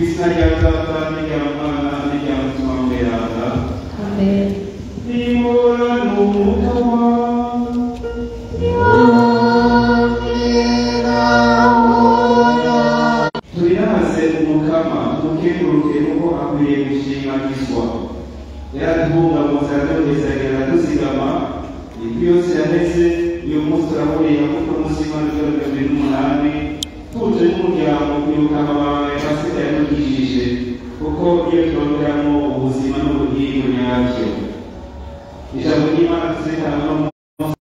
izina rya data n'irya mwana n'irya mutima mweranda Amen. nimurane umukama turinaze umukama tumukenguruke kuko akwiriye gushimagizwa yaratubungabunze aradogezagera araduzigama indwi yose yaheze uyu munsi turahuriye kuko umunsi w'imana mirongo ibiri n'umunani tuje n'umuryango kwibuka amabanga ya pasika yatugishije kuko iyo turonderamo ubuzima n'ubugingo nyabyo ijambo ry'imana tuzirikana no mu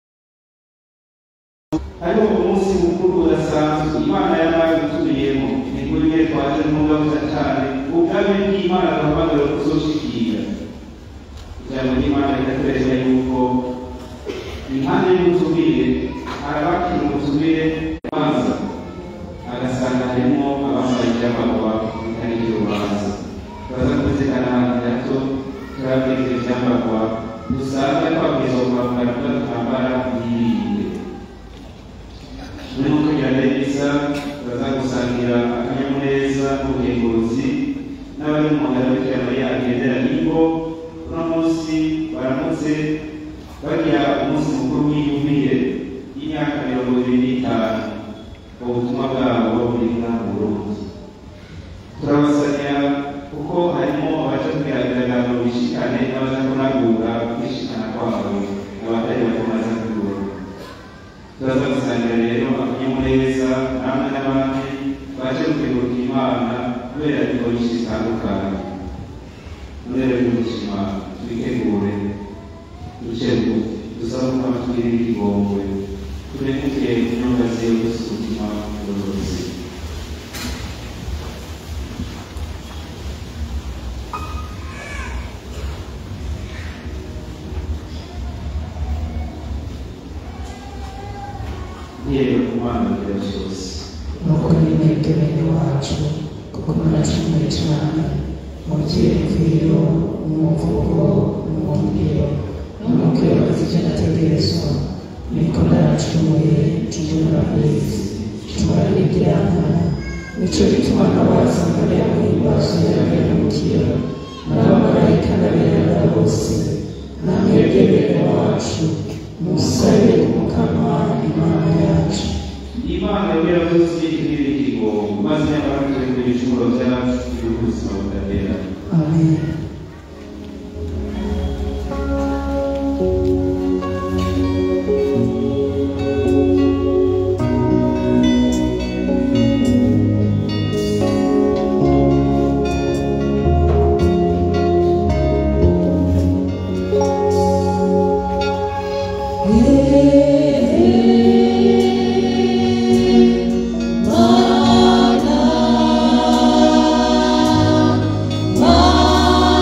hariho umunsi mukuru udasanzwe imana yabaye gutubiyemo ni kuri mwe twaje n'umugabuza cyane ubwami bw'imana duhamagara kuzoshikira ijambo ry'imana rikatwereka yuko impande y'ubutubire harabakira ubutubire ubanza agasanga harimo abambaye ibyambarwa bitari iby'urubanza turaza kuzirikana ahantu gato turabwira ibyo byambarwa dusanga twabwirizwa kwambara kuba twambara yirinde muri kugira neza turaza gusangira akanyamuneza n'ubugenguzi n'abari mu ntara bikira mariya agendera nibo uno munsi baramutse bagira umunsi mukuru w'iyumvire y'imyaka mirongo ibiri n'itanu ubutumwa bwabo buri mu burundi turabasanya kuko harimo abaje kwihagarara ngo bishikane n'abaza kunagura kwishikana kwabo abatari batomaze kugura turaza gusangira rero akanyamuneza namwe n'abandi baje guteguruka imana kubera ibikorwa byinshi bitandukanye none rero y'umutima twitegure duce bugufi dusabe ko amatwiri y'igihomwe turemuke inyunga ziwe gusa umutima w'uburozi yewe umwana agira byose nuko nimwebwe bene wacu kuko muracumuye cyane mu byiyumviro mu mvugo mu ngiro no mu kwibaza ibyo nategerezwa niko naracumuye tujye murabizi tumurabigirana nicyo gituma nabaza muri abo ibibazo y'abahemukira n'abamarayika n'abirabura bose namwebwe bene wacu musabe umukama imana yacu imana yongera byose igira ikigongo maze nyamara turi ku bicumuro byacu y'ubuzima budahera amen Mana,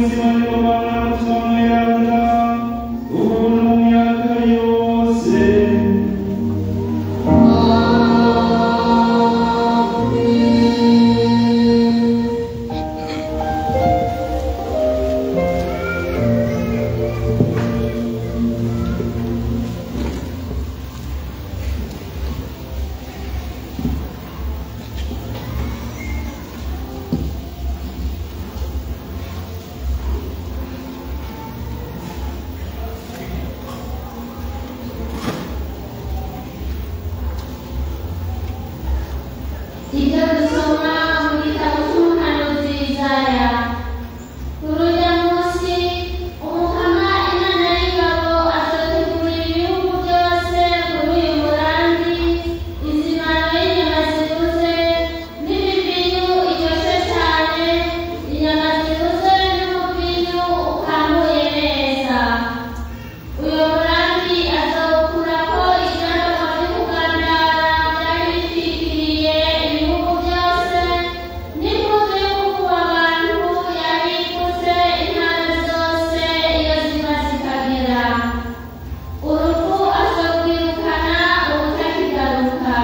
ubuzima n'ingoma n'umutima mweranda ubu no mu myaka yose ibyo dusoma mu gitabo cy'umuhanuzi Yesaya kuri uyu munsi umukama imana y'ingabo azategurira ibihugu byose kuri uyu murambi izimano y'inyama zibuze n'ibibinyu iryoshye cyane inyama zibuze n'umubinyu ukamuye neza uyu murambi azawukurako ibyandagwa byo kugandara byari bitwikiriye ibihugu byose n'impuzu yo kukuba abantu yari ipfutse intara zose iyo ziba zikagera urupfu azokwirukana ubutakigaruka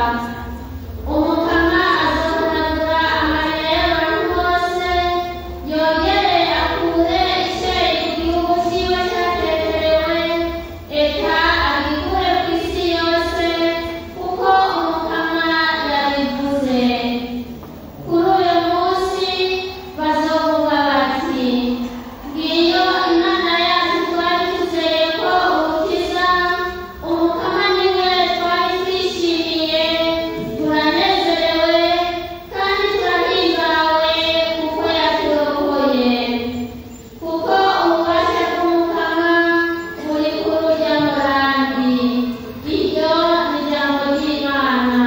umukama azohanagura amarira y'abantu bose yongere akure ishyari ku gihugu cyiwe cyateterewe eka agikure ku isi yose kuko umukama yabivuze kuri uyu munsi bazovuga bati ngiyo imana yacu twari tuzeye ko ubukiza umukama niwe twari twishimiye turanezerewe kandi turahimbawe kuko yaturokoye kuko ububasha bw'umukama buri kuri urya murambi iryo ni ijambo ry'imana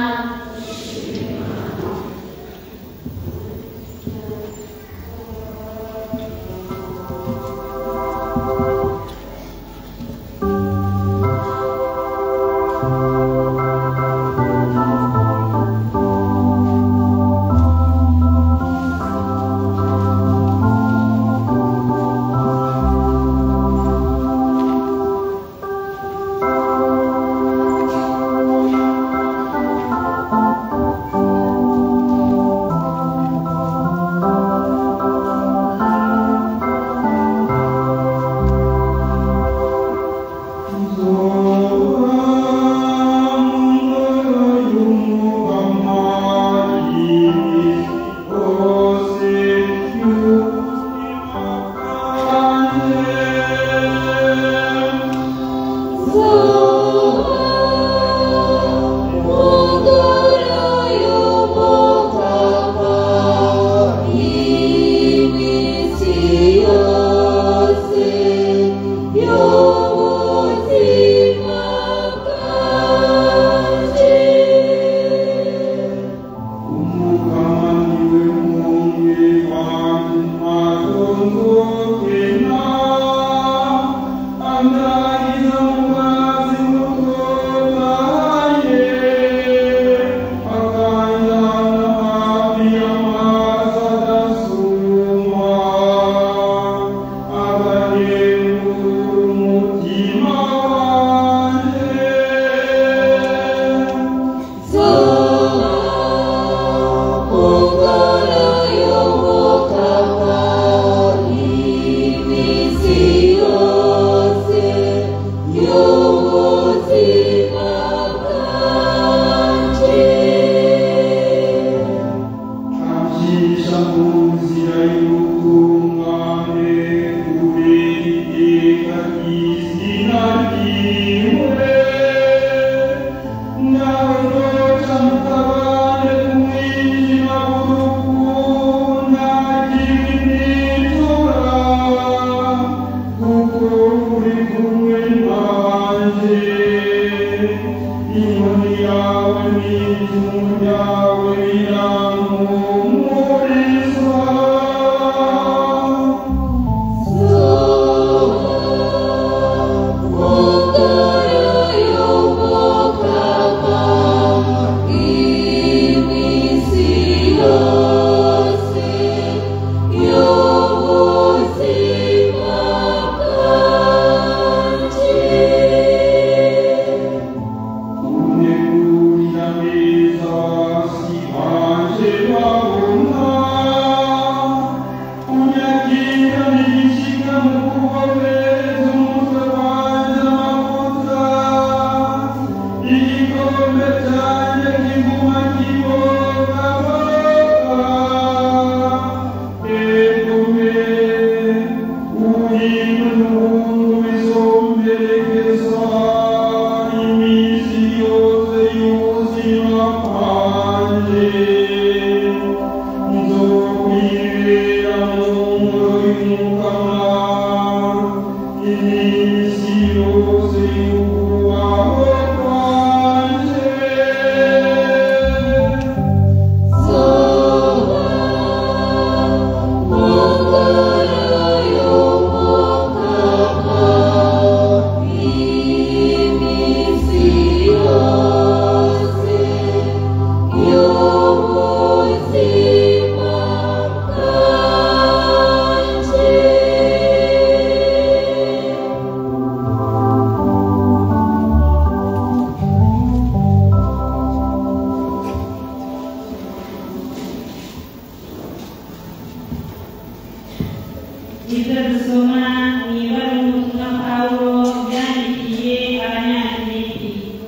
ibyo dusoma mu ibara ry'ubutumwa pawulo byandikiye abanyafilipi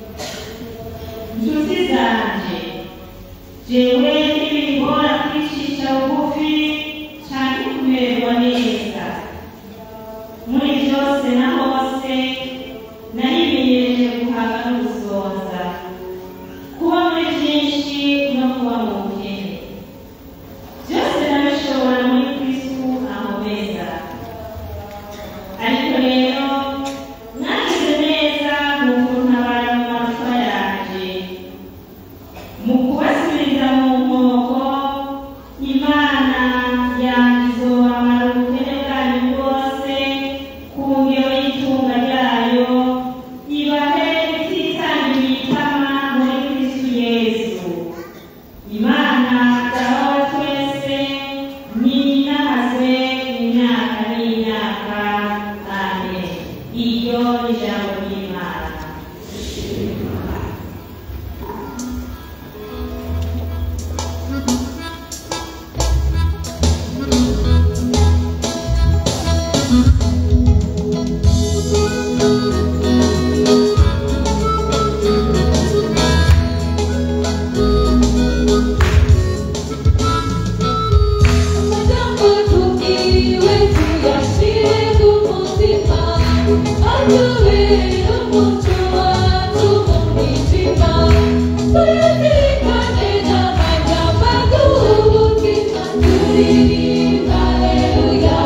inshuti zanjye jewe ntibingora kwicisha bugufi cyane kumererwa neza muri byose na hose narimenyereje guhaga no gusoza kuba muri byinshi no kuba mu bukene byose nabishobora muri kristu amubeza ariko rero mwagize neza mu kuntabara mu magufa yanjye mu kubasubiriza mu nkoko imana yanjye izobamara ubukene bwanyu bwose ku ngero y'itunga ryayo ibahe ititangira itama muri kristu yesu imana dahora twese ninahazwe imyaka n'imyaka amen iryo ni ijambo ry'imana Amagambo tubwiwe tuyashyire ku mutima atubere umuco wacu mu mwijima tuyazirikane n'amagambo aduha umutima turirimba haleluya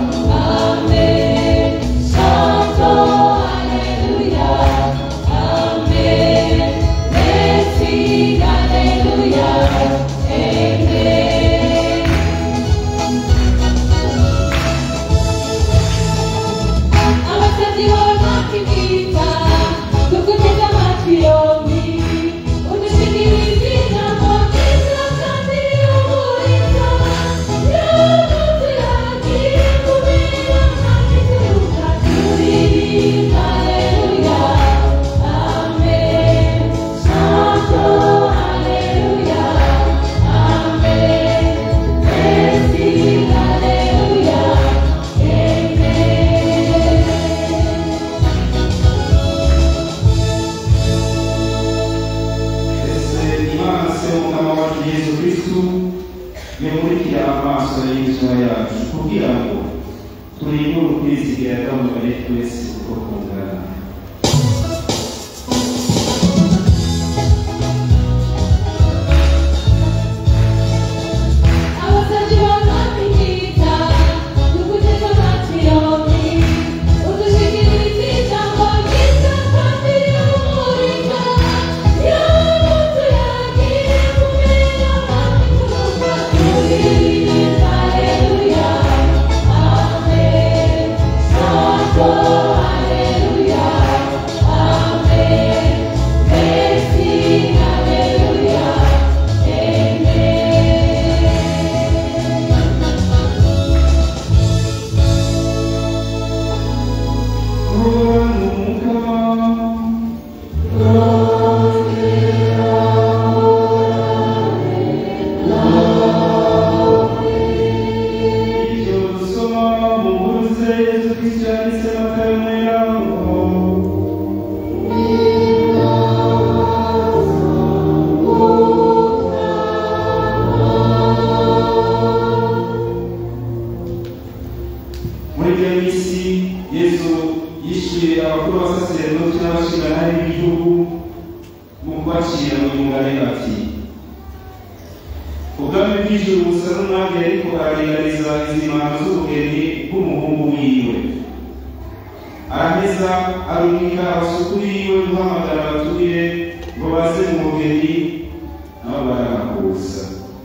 amen santo haleluya amen merci haleluya amen abasabyi b'abakimita dukuteze amatwi yombi udushikirize ijambo ryiza kandi rihumuriza yaba tuyagiye kubera kandi turuka turirimba haleluya amen santo haleluya amen merci haleluya amen ese imana se umukama wacu yesu kristu yamurikira amaso y'imitima yacu kugira ngo turinde ukwizigira bw'umubare twese uko kungana abasabyi b'abakimita dukuteze amatwi yombi udushikirize ijambo ryiza kandi rihumuriza yaba tuyagiye kumenya kandi turuka turirimba haleluya amen santo haleluya amen merci haleluya amen Ibyo dusoma mu nkuru ze Yesu Kristo yanditse Matayo mwerabo muri iyo minsi yesu yishyuye abakuru b'abasaseredoti n'abashinganari b'igihugu mu kubacira mu mugani ati ubwami bw'ijuru busa n'umwami ariko araringaniza izimano z'ubugeni bw'umuhungu wiwe araheza arumika abasuku biwe guhamagara abaturire ngo baze mu mugeni nabo barabakuza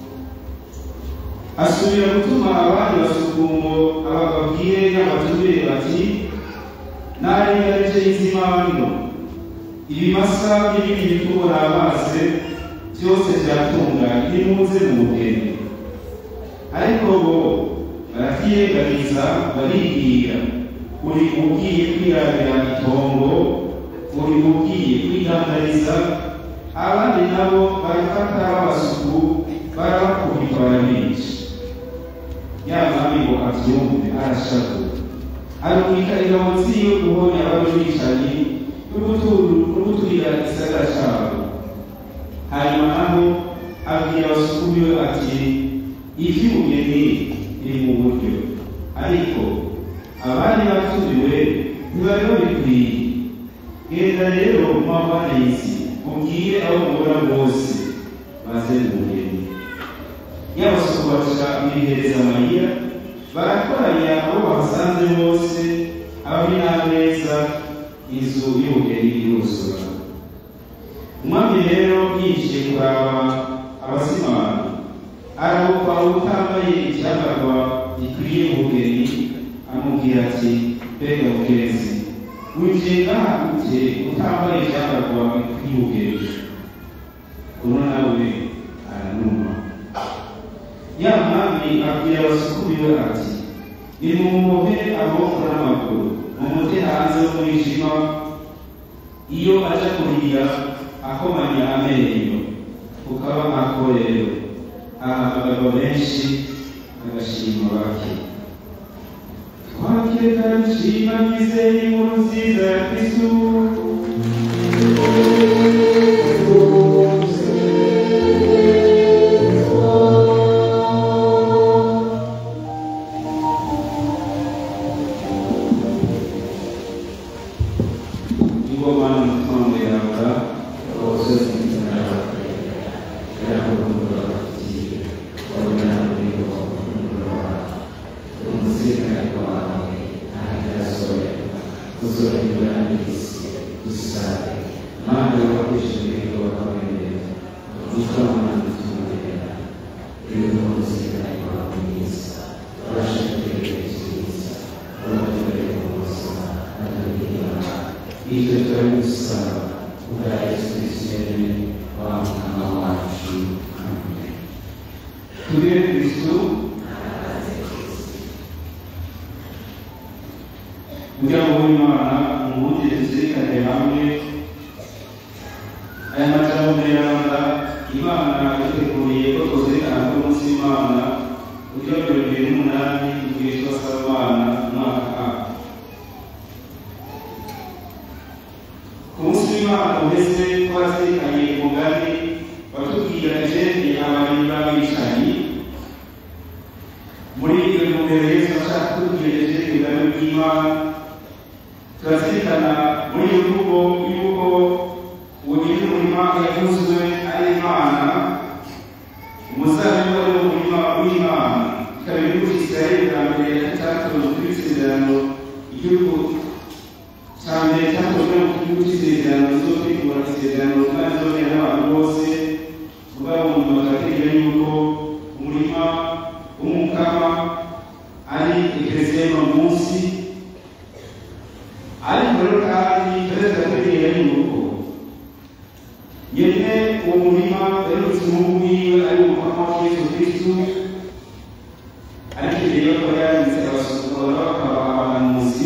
asubira gutuma abandi basuku ngo abababwire n'abaturire bati naringarije izimano ibimasa n'ibindi bitubura amazi byose byatunganye nimuze mu bugeni ariko bo baravyirengagiza baribwira uri ugiye kwirabira itongo uri ugiye kwidandariza abandi nabo barafata babasuku barabakubita barabica ya mwami ngo avyumve arashavura arumika ingabo ziwe guhonya ababicanyi n'uguturira igisagara cabo hanyuma naho abwira abasuku biwe ati ivy'ubugeni biri mu buryo ariko abandi batumiwe ntibari babikwiye genda rero mumabana y'isi mubwire abo mubona bose baze mu bugeni y'abasuku baca bihereza amayira barakoranya abo bahasanze bose ababi n'ameza inzu y'ubugeni iruzura umwami rero yinjiye kuraba abazimana arabuka utambaye icyambarwa gikwiye ubugeni amubwira ati mbega mugenzi winjiye ngaha gute utambaye icyambarwa gikwiye ubugeni uno nawe aranuma ya mwami abwira abasuku biwe ati nimumuhe amaboko n'amaguru mumute hanze y'umwijima iyo aja kurira akomanya amenyo ukaba ako rero ahamagara benshi agashima bake twakire karishima mizeye inkuru nziza ya kristu ingoma n'umutungo yawe wose Ito turamusaba ubwa Yesu Kristo wa mwana wacu. Amen. Tugire Kristo kugira ngo w'Imana umwungere tuzirikane hamwe aya majambo meranda Imana yaduteguriye ko tuzirikana ko umunsi w'Imana ugira mirongo ibiri n'umunani igihe twasaba abana umwaka A. ku munsi w'imana uheze twazirikanye umugani watubwira ijeni abarimyi b'abicanyi muri iyo ntumbero yesu ashaka kutubwira ijeni ubwami bw'imana turazirikana muri iyo mvugo y'uko uwo nyiri umurima yavuzwe ari imana umuzabibu ari umurima w'imana ikaba igihugu cy'isirayeli bwa mbere cyatojwe kuri isezerano igihugu cyambere cyakozwe mu gihugu cy'isezerano zo kwigura isezerano kandi zongera n'abantu bose ubwabo mu bakategera yuko umurima w'umukama ari ekereziya y'uno munsi ariko rero kandi perezida ategera yuko nyene uwo murima yarutse umuhungu wiwe ari umukama wa yesu kristu ariko imbere yo kuba yanditse abasukura bakaba abahanuzi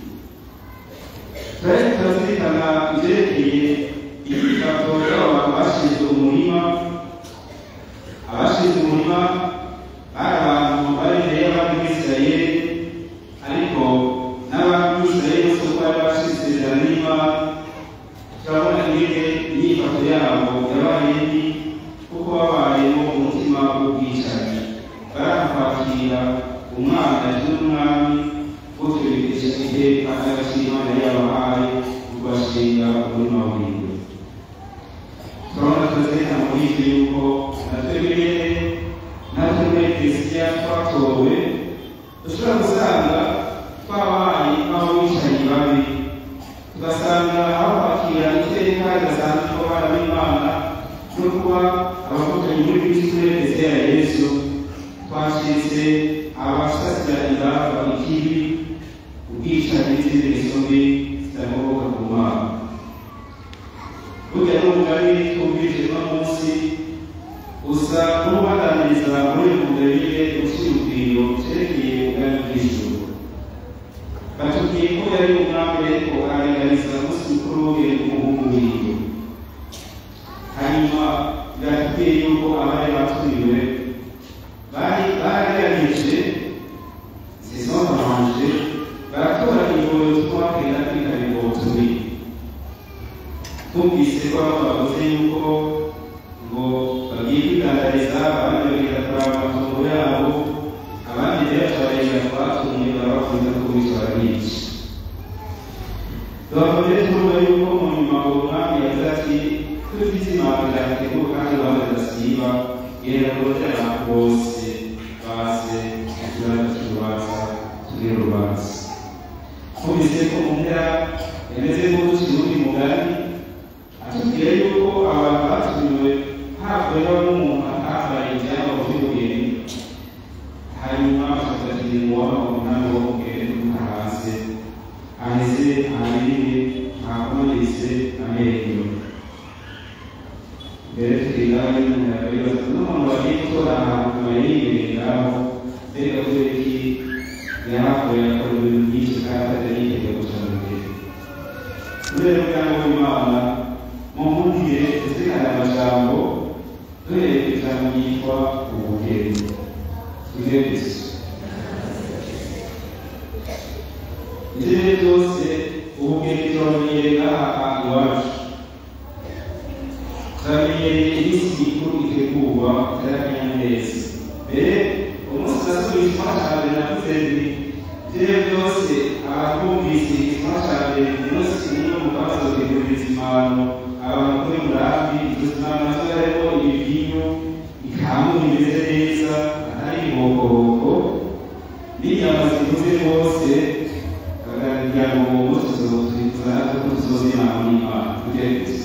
twari turazirikana ibyerekeye ibifato by'abantu bashinzwe umurima abashinzwe umurima bari abantu bari imbere y'abandi b'isirayeli ariko n'abandi b'isirayeli bose uko bari bashinzwe isezerano n'imana turabona ingene imyifato yabo yabaye mbi kuko babayemo umutima w'ubwicanyi barakwakira umwana n'umwami wo tubigisha iteka agaciro imana yabahaye kubashinga umurima wiwe turabona tuzirika muri ibyo yuko natwebwe natwe muri eklesiya twatowe dushobora gusanga twabaye nk'abicanyi babi tugasanga aho kwakira iteka ridasanzwe ko bana b'imana no kuba abavukanyi muri kristo eklesiya ya yesu twashitse abasasira ingamba ikibi ubwicanyi n'izindi ngeso mbi zitagoboka ku mana burya n'umugani twumvise uno munsi usa n'ubaganiriza muri mugabire ushirukiro cerekeye ubwami bw'ijuru batubwiye ko yari umwami ariko aringaniza umunsi mukuru w'ubwenge bw'umuhungu wiwe hanyuma biratubwiye yuko abari batumiwe bari baragerageje zizobanje baratora ingoyo twabwira kwitaba ingobo tubiri twumvise ko bamwe bavuze yuko ngo bagiye kwigandariza abandi bagenda kuraba amatungo yabo abandi rero tubarengera twatumye barabakunda ko bityo barabica tubabwire turumva yuko mu nyuma uwo mwami yavuze ati dufite imana ryateguwe kandi gahunda zidasiba genda kurotera abantu bose baze ikibazo cy'urubanza tugire urubanza twumvise ko mu mpera yameze nk'uduci n'undi mugani atubwira yuko abantu batumiwe havuyeho n'umuntu atambaye ibyabo by'ubugeni hanyuma bakagira uwaba umunani wo mugeni kuruka hasi aheze ahanini hakomeretse amenyo mbere tukiga n'umuntu yabibaza n'umuntu wagiye gutora ahantu akaba yibereye ngaho mbega kubera iki yahavuye akora ibintu byinshi kandi atari yiteguye guca mu gihe kubera ubwanwa bw'imana mu mpungire tuzirikana amajambo duhereye ku ijambo ryitwa ubugeni tugire gusa ibyo byose ubugeni turamenyereye ngaha iwacu turamenyereye iminsi mikuru itegurwa itarakanyamuneza mbere umunsi nasubije icyuma cya mbere navuze nti ibyo byose abantu bumvise icyuma cya mbere umunsi umwe mu kabazo teguririza impano abantu kuri murambi izo mpano nazo harimo ibivinyo ikamu bimeze neza atari ibihokoboko n'inyama zikuze rwose kugira ngo uwo munsi tuzotwifuza natwe ko tuzoza inama n'imana tugere gusa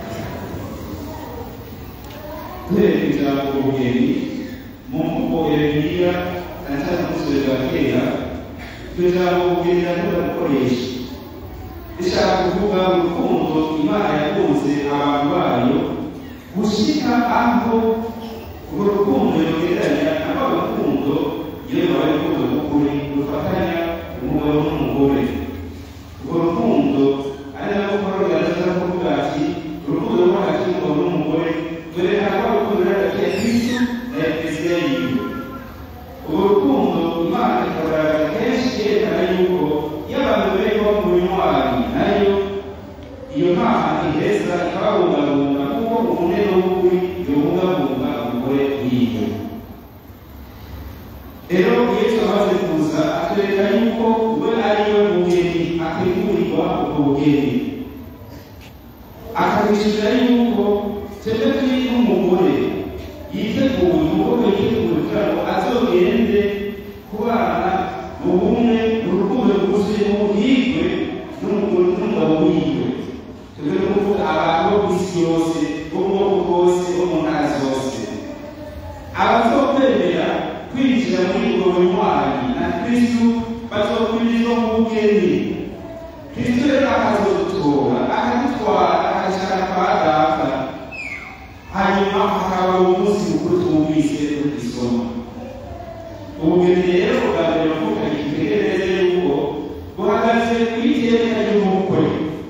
duhereye ku ijambo ubugeni mu mvugo ya bibiliya cyane cyane mu busore bwa kera iryo jambo ubugeni rirakunda gukoresha rishaka kuvuga urukundo imana yakunze abantu bayo gushika aho urwo rukundo rugereranya na rwa rukundo iyo rubaye urukundo rw'ukuri rufatanya umugabo n'umugore urwo rukundo ari nabwo paul yaraza kuvuga ati urukundo rwo hagati y'umugabo n'umugore rwerekana ko urukundo ruri hagati ya kristo na eklesiya yiwe urwo rukundo imana ikagaragaza kenshi yerekana yuko iyo abantu bari kuba mu binywanyi nayo iyo mpano iheza ikababungabunga kuko umunero w'ukuri yobungabunga umugore wiwe rero yesu amaze kuza atwereka yuko we ariwe mugeni ategurirwa ubwo bugeni akabishurira yuko twebwe turi n'umugore yiteguye umukobwa yiteguye kugira ngo azogende kubana mu bumwe mu rukundo rwuzuye mu buhigwe n'umugore n'umugabo wiwe twebwe ni ukuvuga abantu bo ku isi yose bo mu bwoko bwose bo mu ntara zose abazokwemera kwinjira muri ubwo bunywanyi na kristu bazokwirizwa mu bugeni kristu rero akazodutora akadutwara akajana kwa data hanyuma hakaba uwo munsi mukuru twumvise tugisoma ubugeni rero bwa mbere bavuganye tutegereze yuko buhagaze ku iteka ry'umukwe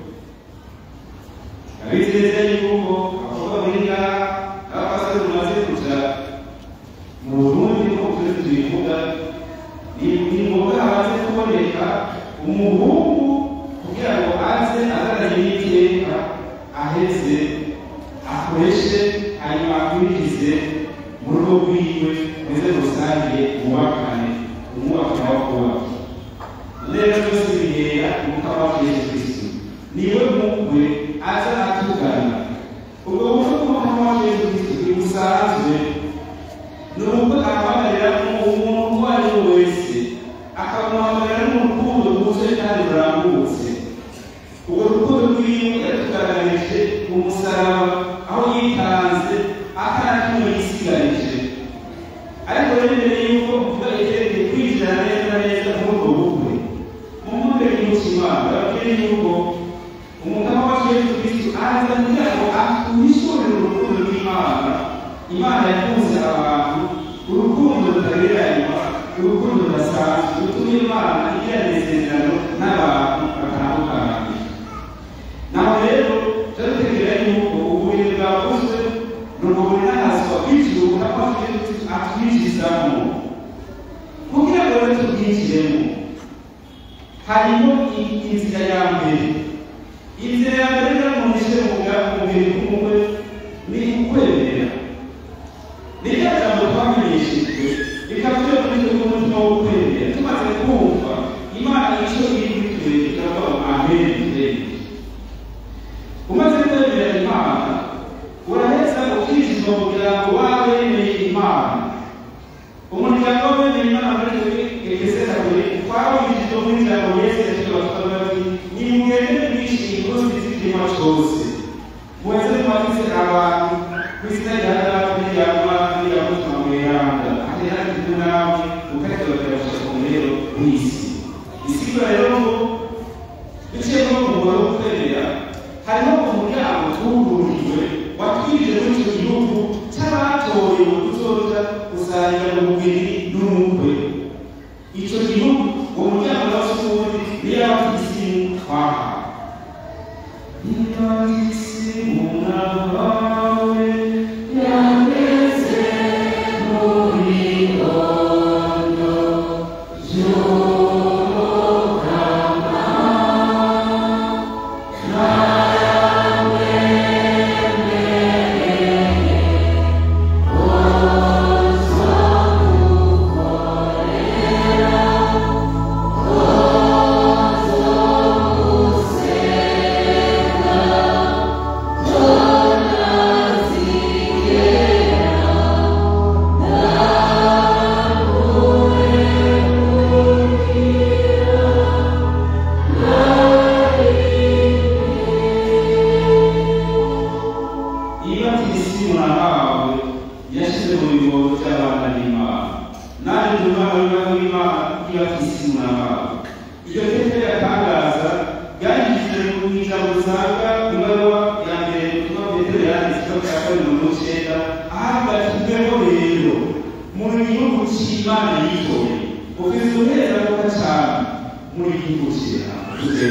abizeza yuko abakobwa muri ngaha n'abapasiteri mumaze kuja mu burundi nk'uko turi tubivuga ni ni ngombwa habanze kuboneka umuhungu kugira ngo aze azananye n'iteka aheze akoreshe hanyuma akurikize mu rugo rwiwe ndetse rusange bubakane umwubakana wo kubaka rero byose bihera umukama wa yesu kristo niwe mukwe aza atugana ubwo bukwe bw'umukama wa yesu kristo ntibusanzwe ni ubukwe ahamagarira umuntu uwo ari we wese akamuhamagarira n'urukundo rwuzuye kandi rurambutse ubwo rukundo rwiwe yatugaragarije mu musaraba aho yitanze atanakimwe yisigarije ariko rero mbere y'uko uvuga iterekeye kwinjira neza na neza muri ubwo bukwe mu mwumvire y'umutima bababwire yuko umugabo wa yesu kristo aza kugira ngo ahishurire urukundo rw'imana imana yakunze abantu urukundo rutagereranywa urukundo rudasanzwe rutuma imana igirana isezerano n'abantu batandukanye naho rero turategera yuko uburiri bwakozwe ni uburiri n'ahazwa kwinjira nako atwinjizamo kugira ngo rero tubwinjiremo harimo inzira ya mbere inzira ya mbere rero mu mishe mu mubiri w'umukwe ni ukwemera ni rya jambo twamenyeshejwe rikavuye muri twe umutima wo kwemera tumaze kumva imana icyo iri kuri twe turavuga ngo amen turemere umaze kwemera imana uraheza ukinjizwa mu muryango wawe wemeye imana umuryango wemeye imana muri twe efese kabiri twawinjizwa muri jambo yesu yashyize abatwara bati nimwemere mwishimye inkuru nziza ikinyoma cyose muweze mwagize abantu ku izina rya data n'irya mwana n'irya mutima mweranda atera kumwe nawe ukareka bakabasha ku murero w'isi isigura rero ngo biciye no mu mubare wo kwemera hariho umuryango twugururiwe watwinjije muri icyo gihugu cy'abatoye mu kuzoja gusangira mu mubiri n'umukwe icyo gihugu uwo muryango nawe s'ubundi niyo abafisimu twahawe Imagisimu nawe iyo isi murahawe yashyize mu bigobo by'abana b'imana nanjye ndi umwana w'umwana w'imana iyo isi murahawe iryo tete yatangaza ryandikishije mu ijambo usanga ibaruwa ya mbere ubutumwa petero yanditse cya kabiri mirongo icyenda ahabwa kimweho rero muri gihugu cy'imana yitoye ufite uburenganzira cyane muri gihugu cy'imana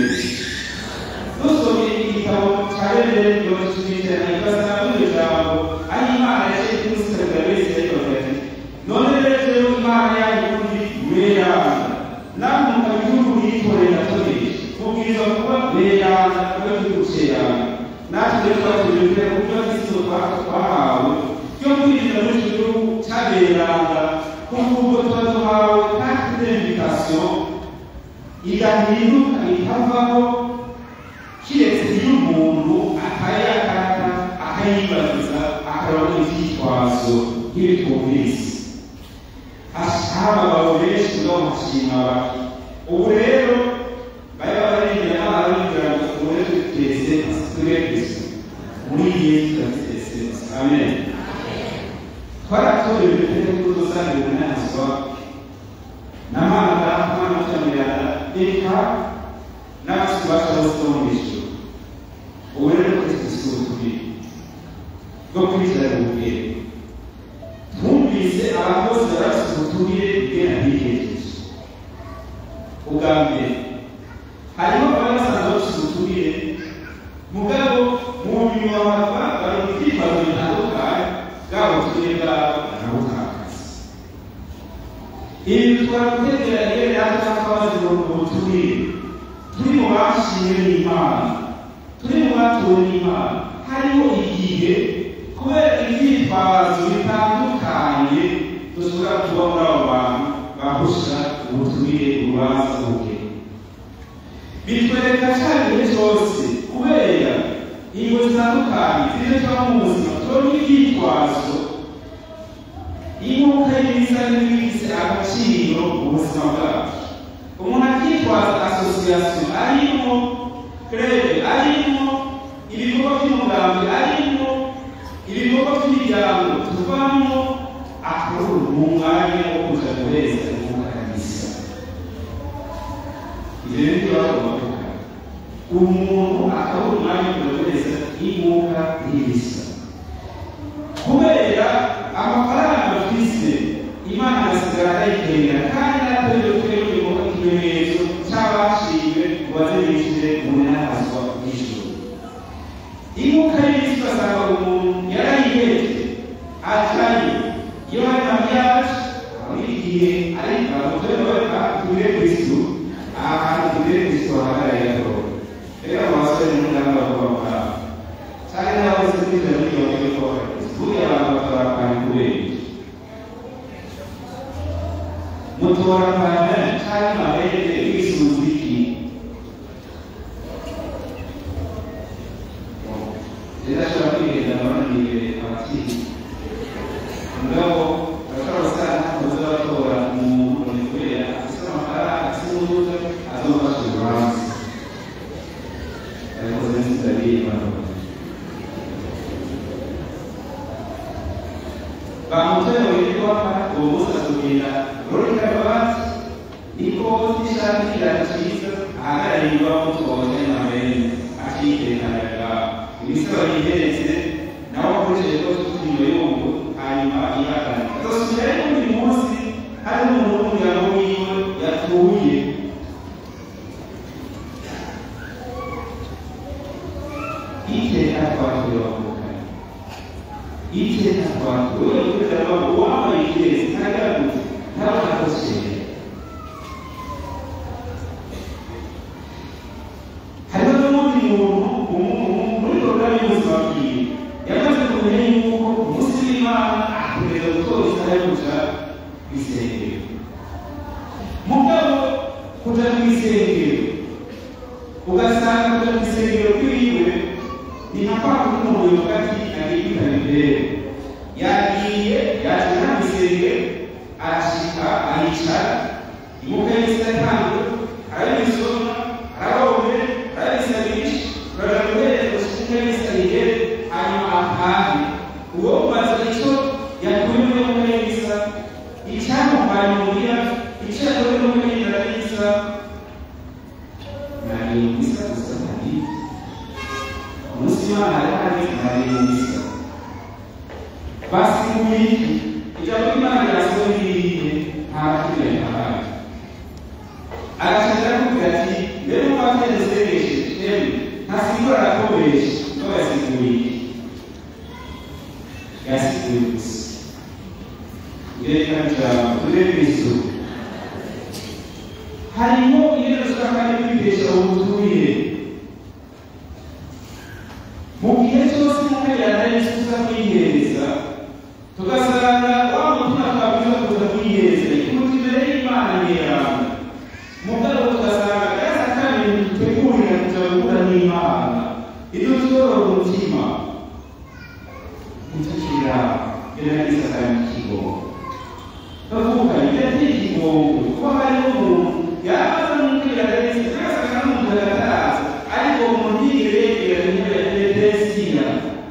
dusomye igitabo cya bene mirongo icyenda ibaza muri iryo jambo aho imana yaciye kuri sitasiyo wese yayibaza ati none rero rero imana yanyu muri weranda namwe mu gihugu yitoreye natonesha mubwirizwa kuba weranda kuba igihugu cyeranda natwe rero twatubirije ku buryo bw'isizo twahawe byo kwinjira muri icyo gihugu cyaberanda kuko ubwo tuba duhawe kandi invitation igahinduka ikavaho kiretse iyo umuntu akayakata akayibariza akaraba ibyitwazo nk'ibitubisi aho abagabo benshi ubwo bashima bati ubu rero bari bararengera n'abana b'inzira ngo tubone tuteze tube kristo muri yesu turateze amen twaratorewe ibitego by'urusange runazwa na mana mwana w'icyamirana eka n'abashyitsi bacu bose bo mu ijuru ubu rero kristo si utubiri bwo kwizera ububwire twumvise abantu bose barafite ubutumire bwera bihereje ubwa mbere harimo abari basanzwe bafite ubutumire mugabo mu nyuma bakaba bari mu byitwazo bitandukanye bwabo ubutumire bwabo barabutakaza ibi bitwara gutegera rero natwe twabaze mu butumire turi mu bashimwe n'imana turi mu batuwe n'imana hariho igihe kubera ibyitwazo bitandukanye dushobora kuba muri abo bantu bahusha ubutumire urubanza ubwe bitwereka cya gihe cyose kubera ingo zitandukanye ziri cyangwa mu buzima tubona ibyitwazo inkuka y'ibiza n'ibifite agaciro mu buzima bwacu umuntu akitwaza asosiyasiyo arimo krebe arimo ibikorwa by'umugambi arimo ibikorwa by'imiryango tuvamo akora mu mwanya wo kuja guheza inkuka kabisa ibyo rero nibyo bagomba kuvuga umuntu akabura umwanya wo kuja guheza inkuka y'ibisa kubera amafaranga bafise imana igasigara ayikenera kandi natwe twebwe inkuka ikimenyetso cy'abashimwe ngo baze binjire mu nyanazwa y'ijuru inkuka y'ibisi ugasanga umuntu yarayihetse acaye iyo hari mariage muri igihe ari abagore batuye kristu ahantu tuye kristu hahagarariye akoro rero abo basore n'umuganga bavuga kwa cyane n'abakozi kwinjira muri iyo ngoro ko buriya abantu batarakana kubera iki mutorakana cyane mabere bisubiza iki rero ashobora kwigenda abananiye abakiri mugabo ashobora gusanga ntakoze batora umuntu ni kubera afite amafaranga afite urubuga azofasha urubanza yakoze neza y'imana bamutoye witwa uwo munsi atubwira rurika rwatsi niko n'ishati kiraro cyiza ahagarariye bamutoye na bene akiyitekaniraga imisoro yiheretse nawe akoresheje ko tutunywe yumva hanyuma ihagarara azosubira ariko buri munsi hari umuntu w'umuryango wiwe yatuye iteka twatuye bavukanye iteka twatuye kubera ko uwambaye ikirezi ntagaragutse ntaba akoshere hariho n'undi muntu umuntu muri porogaramu y'ubuzima bwiwe yamaze kumenya yuko umunsi w'imana akomeza gutora isaha yo kuja ku isengero mugabo kuja ku isengero ugasanga kuja ku isengero kwiwe ni nka kwa kundi umuntu yovuga ati agiye kwitaba imbere yagiye yaje nta isengero arashika aricara imuka y'isi atangwe arabisoma arabombe arabisabirisha uraja guhereza gushika y'isi ayigere hanyuma atahe uwo umaze icyo yakuye muri yo muri isa icyamuvanye muhira icyo yakuye muri yo isa nari isa gusa nari umunsi w'imana hari hari nari isa basiguye iki ijambo ry'imana ryasohoye irihe nta bakiriya ntabaye agashaka kugira ati rero mwakwezi zeresheje emwe ntasigura arakoresha ko yasiguye iki yasiguye gusa yerekana ijambo turebe kristo harimo ibintu dushobora kandi kwibesha ubutuye mu gihe cyose umuntu yaraye tuza kwihereza tugasanga wa mutima twabwiza kuza kwihereza ikimuti imbere y'imana niyama mugabo tugasanga byasa kandi dutegurira kuja guhura n'imana ibyo tuyorora umutima gutukira biragiza kandi ikigongo bavuga ibyo ikigongo kuko hariho umuntu yamaze n'umupira rero tugasanga n'umuntu agataraza ariko umuntu yiregera ntibedesiya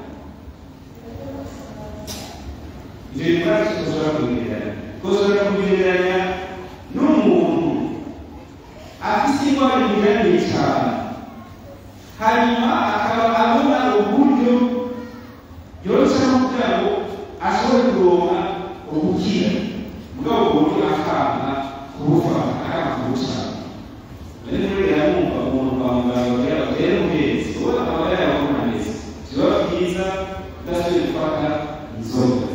ibyo bibazo tushobora kubigereranya dushobora kubigereranya n'umuntu afite indwara inyuranye cyane hanyuma akaba abona uburyo yoroshya kugira ngo ashobore kuronka ubukira bwabo buryo akanga kubufata akanga kubucana rero rero yamwumva umuntu kwa muganga kugira ngo rero muhezi uwo akaba yarabona neza biba byiza udashoboye gufata inzoga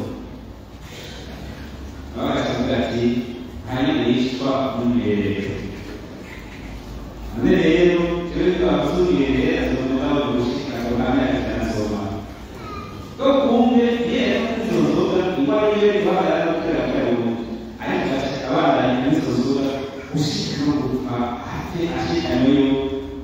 baba bakavuga ati nta nyine yicwa n'umwiherero none rero twebwe twabazungereye azobona babo gushika akabona akanasoma ko kumbe yera izo nzoga ingwara iyo ibahagarara no gutera akaruhuko ariko agashaka abana n'izo nzoga gushika no gupfa ate ashikanyweyo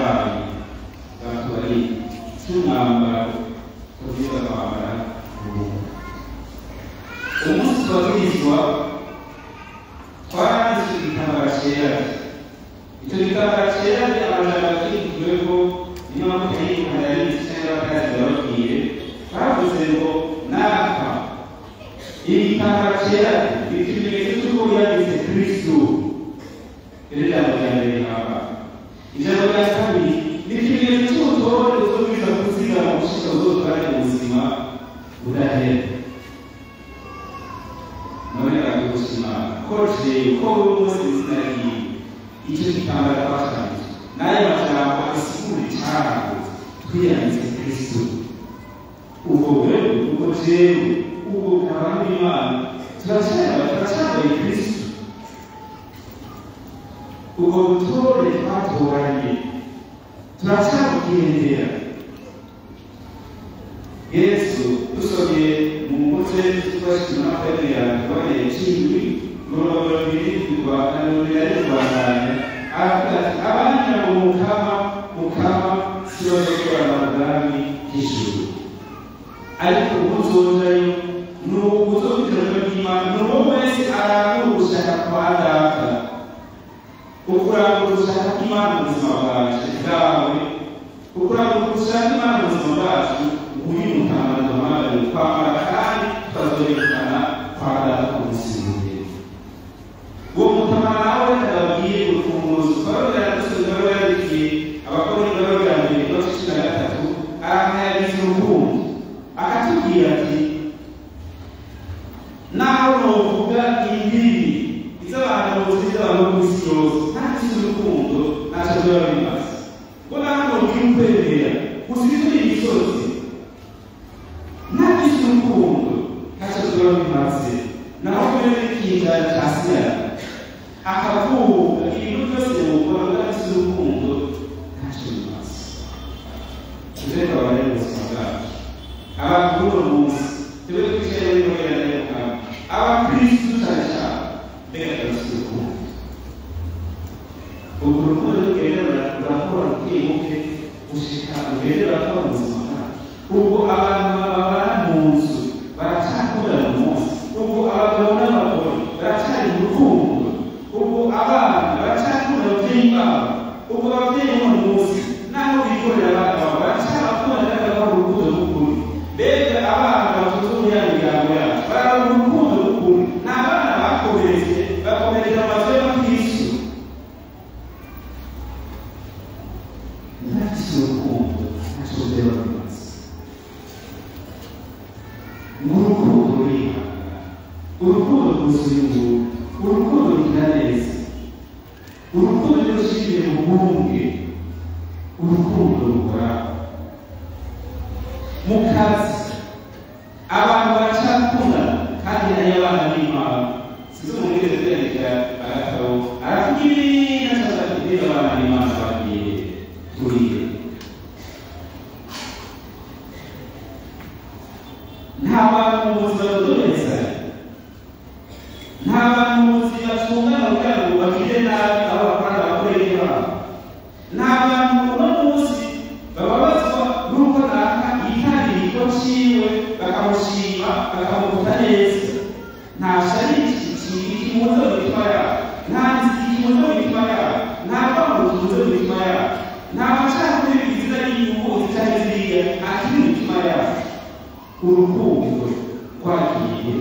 n'abantu batubari cy'umwambaro tubwiza kwambara ubu umunsi tubabwirizwa twaranditse igitambara cyera icyo gitambara cyera ni amajambo akikijweho niyo mpamvu yayikunda yanditse cyangwa bakazi bababwiye bavuze ngo napa iri gitambara cyera ni ikimenyetso cy'uko yanditse kristu iri jambo rya mbere rihaba ijambo rya kabiri ni ikimenyetso cy'ubutore uzobwiza kuzigama gushika uzotware mu buzima budahera none aragushima ko jewe ko buri munsi izina ryiwe icyo gitambara twashanije n'ayo majambo asigura icyago twiyanditse kristo ubwo rero ubwo jewe ubwo abantu b'imana turacyaba turacyambaye kristo ubwo butore twatoranye turacyabugendera yesu dusomye mu mutwe twashyize n'amafaranga yawe tuboneye cumi mirongo irindwi rwanda mirongo inani rwandanya aravuga ati abandi nabo mukama mukama si bo bakorana ubwami bw'ijuru ariko ubuzojayo ni ubuzobwirana bw'imana ni uwo wese arangura ugushaka kwa data ukurangura ugushaka kw'imana mu buzima bwacu bwawe ukurangura ugushaka imana mu buzima bwacu nguyu mutamara duhamagare kwambara kandi tukazorekana kwa data ku munsi w'imbere uwo mutamara nawe ndababwiye urufunguzo twarongera dusubiza aho yandikiye abakora ingababwira mbere ikibazo cumi na gatatu arahayagiza urukundo akatubwira ati naho novuga indimi iz'abantu bose iz'abantu bo ku isi yose ntagize urukundo ntacyo biba bimaze ngo naho novuga ukwemera gusa ibituri imisozi ntagize urukundo ntacyo biba bimaze naho kubera n'ikinjana cya siyara akavuga ibintu byose mukora ntagize urukundo ntacyo bimaze tuzere abari mu buzima bwacu abantu b'uno munsi tube twicaye muri nohera na yohana abakristu cyane cyane mbega turafite urukundo urwo rukundo rugenda rurakora buke buke gushika rugende rurakora mu buzima bwacu ubwo abantu babana mu nzu baracyakunda mu munsi ubwo abagabo n'abagore baracyari mu rukundo ubwo abana baracyakunda ababyeyi babo ubwo ababyeyi b'uno munsi naho bikorera abana babo baracyabakunda kandi bakora urukundo rw'ukuri mbega abana batuze muri ya miryango yacu barabona urukundo rw'ukuri ni abana bakomeretse bakomereza amazu y'abakristu ntafise urukundo ntacyo byaba bimaze ngo urukundo rurihangana urukundo rwuzuye ubuntu urukundo rugira neza urukundo rushingiye mu bwumwe urukundo ruhoraho mu kazi abantu baracyakundana kandi hari abana b'imana sizo mumwigeze kwiyandikira agatabo aravuga ibintu ashaka kubwira abana b'imana bagiye turiye nta bantu mu buzima budomereza nta bantu mu buzima bacungana kugira ngo bagire nabi aho bakora abakorera babo nta bantu uno munsi bababazwa n'uko naka yitangira ikigo ciwe bakamushima bakamuvuga neza nta shari ikimuze mu mitima yabo nta nzira ikimuze mu mitima yabo nta rwango rukimuze mu mitima yabo nta macakubiri bigize n'inyungu zitari ziriya nta kiri mu mitima yabo urukundo rwagiye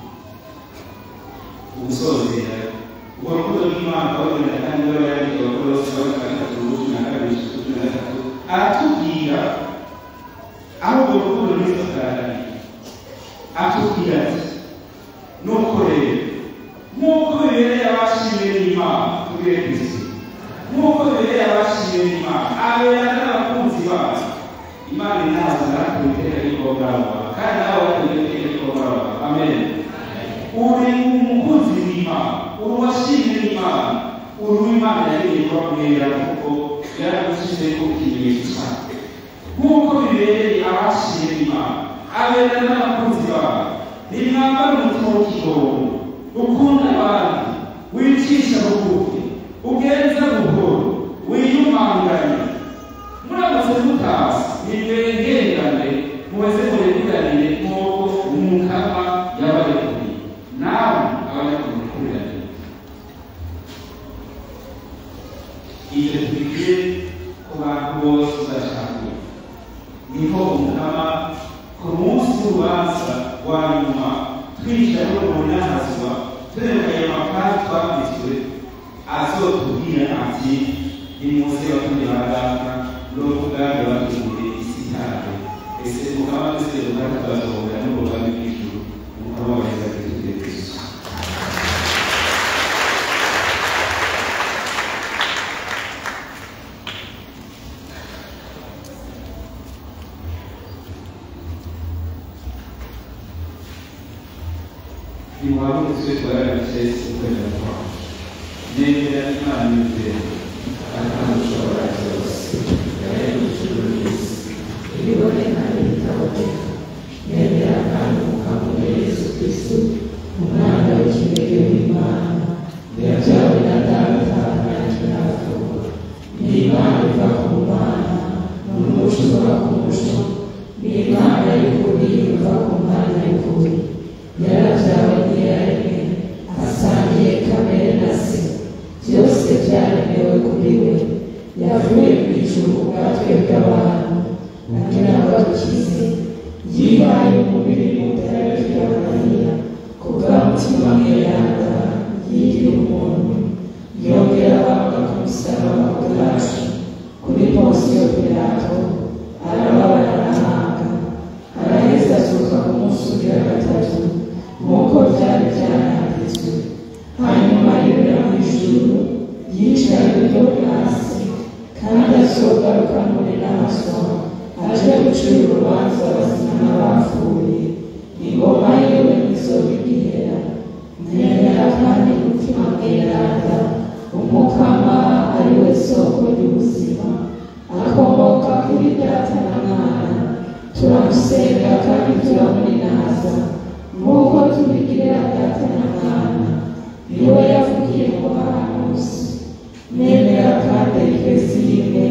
gusozera urwo rukundo rw'imana rwabonera kandi rwaba yandika abakorosi wa gatandatu cumi na kabiri cumi na gatatu aratubwira aho urwo rukundo rw'isakarani atubwira ati nuko rero nk'uko bibereye abashimiye n'imana tubwire kristo nk'uko bibereye abashimiye n'imana abera n'abakunzi bayo imana inaza natwe iteka ry'ikogawa kandi nawe wateye iteka ry'ikogawa amen uri umukunzi w'imana uri uwashimye n'imana uri uw'imana yagiye kubabwira kuko yaragushyize ku kimenyetso cyawe nk'uko bibereye abashimye n'imana abera n'abakunzi bawe nimwambara umutima w'ikigongo ukunda abandi wicisha bugufi ugenza buhoro wiyumanganya wose uzashakwe niho umukama ku munsi w'urubanza wa nyuma twicaye no mu nyahazwa turebeye amapari twanditswe azotubwira ati nimuze batumye baganga n'ubwami batumye isi yawe ese umukama twese rukaba tuzasohora n'ubwami bw'ijuru umukama waheza kristo yesu iwabo twe twarabikese ukwemera kwawe nemera imana y'ubwenge kandi ushobora byose yaremye ijuru n'isi ibiboneka n'ibitaboneka nemera kandi umukamuri yesu kristo umwana w'ikinege w'imana yabyawe na data nanjye n'abatuba ni imana iva ku mana n'umuco uva ku muco ni imana y'ukuri iva ku mana y'ukuri yarabyawe ntiyaremwe asangiye kamere na se byose byaremewe kuri we yavuye mu ijuru ubwatwe bw'abantu agira ngo adukize yihaye umubiri mu bya mariya ku bw'umutima mweranda yigira umuntu yongera abambwa ku musaraba bwacu kuri ponsiyo pilato arababara arahanga araheza azuka ku munsi ugira gatatu nk'uko byari byaranditswe hanyuma yurira mu ijuru yicaye iburyo bwa se kandi azogaruka muri nazo aje gucira urubanza abazima n'abapfuye ingoma yiwe ntizobigera nemera kandi umutima mweranda umukama ari we soko ry'ubuzima akomoka kuri data na mwana turamusenga kandi turamuninaza nk'uko tubigirira data na mwana niwe yavugiye mu bahanuzi nemera kandi twese rimwe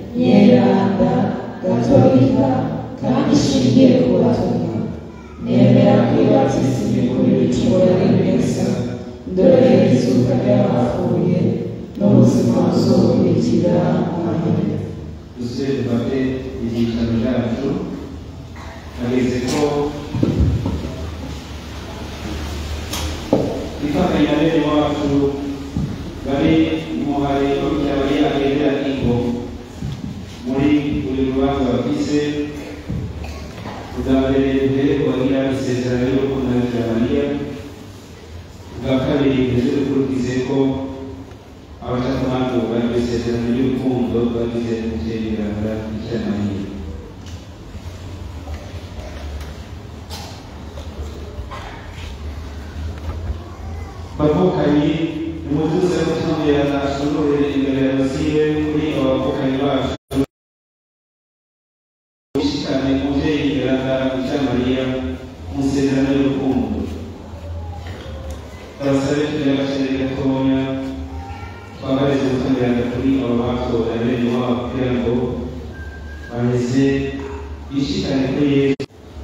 nyeranda gatolika kandi ishingiye ku batumwa nemera kwibatiza imikuru y'ibicumuro n'ibesa dore izuka ry'abapfuye n'ubuzima buzokurikira amen dusubire dufate ibyicaro byacu hageze ko ifatanya bene wacu bari mu harero ry'abari agendera ingo muri buri rubanza bafise ubwa mbere duhere kubagira isezerano y'urukundo rya mariya ubwa kabiri duhere dukurikize ko abashakamanza bari isezerano ry'urukundo bagize gutererana icya mariya bavukanye nimutuze gutumbirana ashobore imbere ya masibe kuri abavukanyi bacu ishikane umubyeyi imberaga icya mariya mu isezerano y'urukundo abasabe tugira agaciro gatoya twabarize gutumbirana kuri abo batora bene wabo kugira ngo baheze ishikane kuri yesu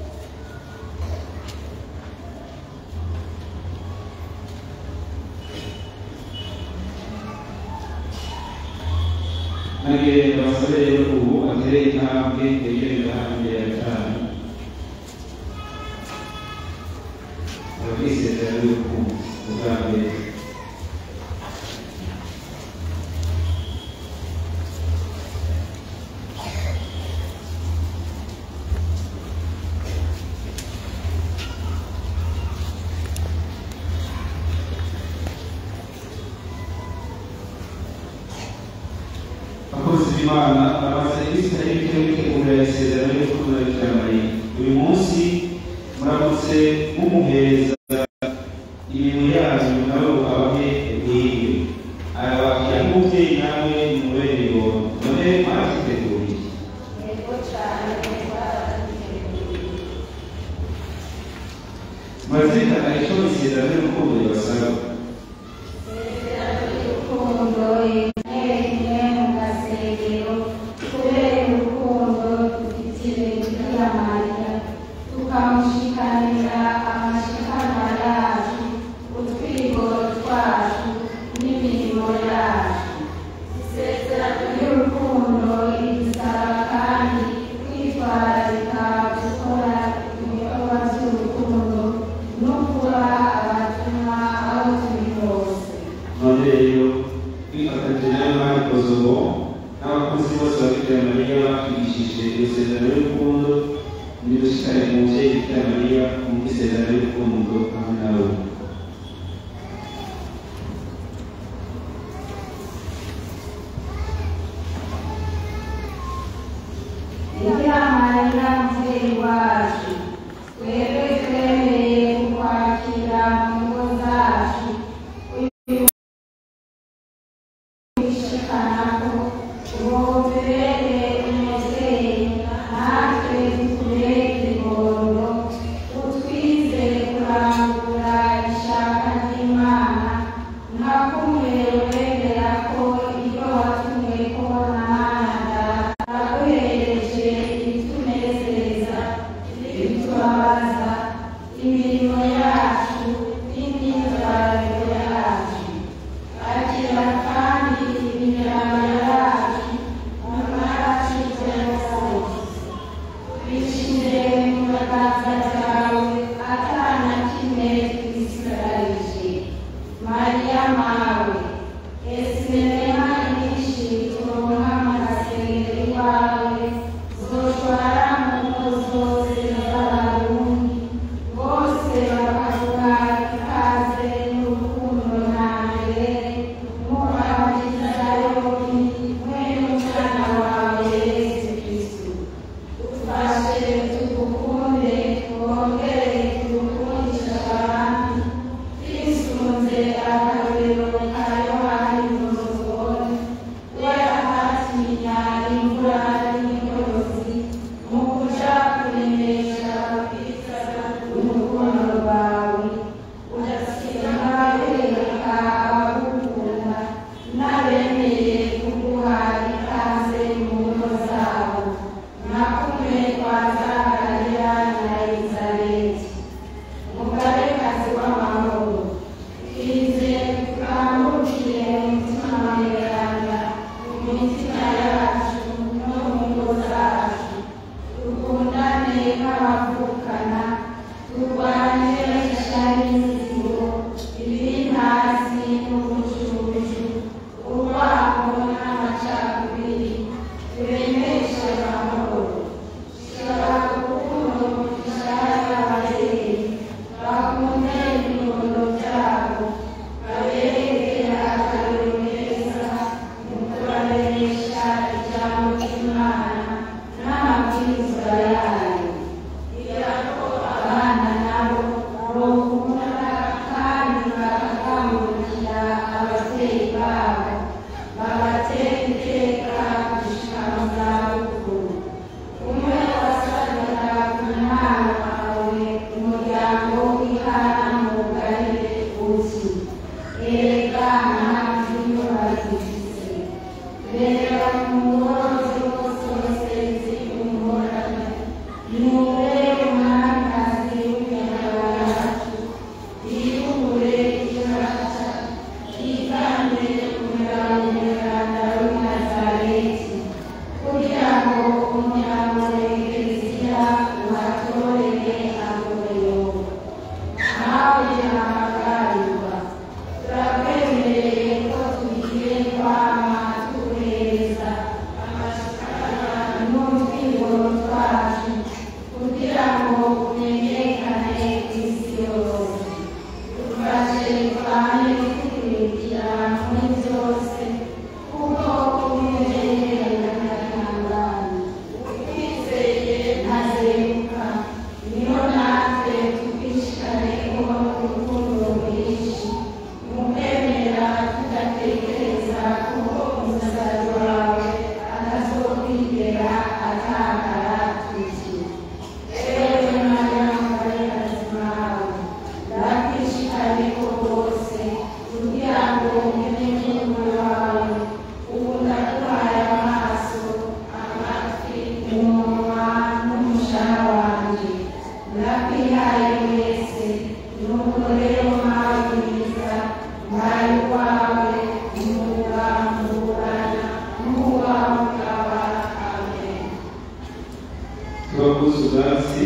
nage abasabe rero ubu atere intambwe yegereza imbere ya cyane abakwisezera y'urukundo ubwa mbere abakozi b'imana bamaze iminsi itari mike bitegurira isezerano y'urukundo rya mariya uyu munsi muramutse mumuhereza ibintu yanyu nawe ukabahe bwiwe arabakira nk'umubyeyi nawe mumubere ibona none mwarakiteguriye murazirikana icyo isezerano y'urukundo ribasaba urukundo rimwe mu gasengero kubera urukundo dufitiye bikira mariya tukamushikanira amashikanwa yacu utwigoro twacu n'imirimo yacu isezerano ry'urukundo ridusaba batwigishije isezerano y'urukundo nidushikare mu muvyeyi bikira mariya mu isezerano y'urukundo hamwe nawe Bikira Mariya mubyeyi wacu twebwe twemereye kukwakira mu ngo zacu uyu wishikana ko uwobereye umubyeyi natwe tutubere ikibondo utwize kurangura ishaka ry'imana nka kumwe wemera ko ibyo watumwe ko na mana aguhereje ibitunezeza ibitubabaza imirimo yacu n'imyitwarire yacu akira kandi imirimo yacu amaraso yose bishyize mu biganza byawe atana kimwe twisigarije mariya mawe ese rema nyinshi turonka amasengero iwawe zoshwara mu ngo zose z'abarundi bose bakavuga ikaze n'urukundo na mbere mubagizayo mwe n'umwana wawe yesu kristu ufashe tugukunde twongere tugukundisha abandi twisunze akarorero ka yohani umuzogoni we ahatinya imvura n'imigozi mu kuja kuremesha urukundo rwawe udasiga wereka abagukunda n'abemeye kuguha ikaze mu ngo zabo nakumwe kwa Zakariya na Elizabeti umugabekazi w'amahoro twize tukambukiye umutima mweranda mu mitima yacu no mu ngo zacu dukundane nk'abavukana turwanye ishyari n'inzigo ibintazi n'ubucucu urwango n'amacakubiri turemeshe amahoro shaka urukundo dushaka ababyeyi bakunde ibibondo byabo babereke akarero keza mu kubareresha ijambo ry'imana n'amabwiriza yayo kugira ngo abana nabo bokunda kandi bakakangurukira ababyeyi babo babatera iteka gushika mu zabukuru umwe wasaga ku mwana wawe umuryango w'ihana mu bugari uti erega ntabwo iyo bazifise reba mu ngoro zose zose z'umugorane nure umwamikazi w'imyambaro yacu yiyubure ibyaca yiganje umugabo mweranda w'i nazareti kugira ngo umuryango w'ekereziya uhatorere agorero nawe nahagarirwa turakwemereye ko tugiye kwama tuguhereza n'utwigoro twacu kugira ngo umenyekane ku isi yose dufashe twame kukurikira muri byose kuko umwimerere n'akangana twizeye ntazeruka niyo natwe tukishikareho urukundo rwinshi mu kwemera tudatekereza kuko umusaruro wawe atazokwigera atakara tuti ewe mariya mubarekazi mawe ndakwishikareho rwose kugira ngo umenye umuriro wawe ubu ndaguhaye amaso amatwi umunwa n'umushaha wanje ndakwihaye wese nuko rero mawe mwiza mbaye wawe umuga mugurana n'uwa mugaba amen tubakuze ubwatsi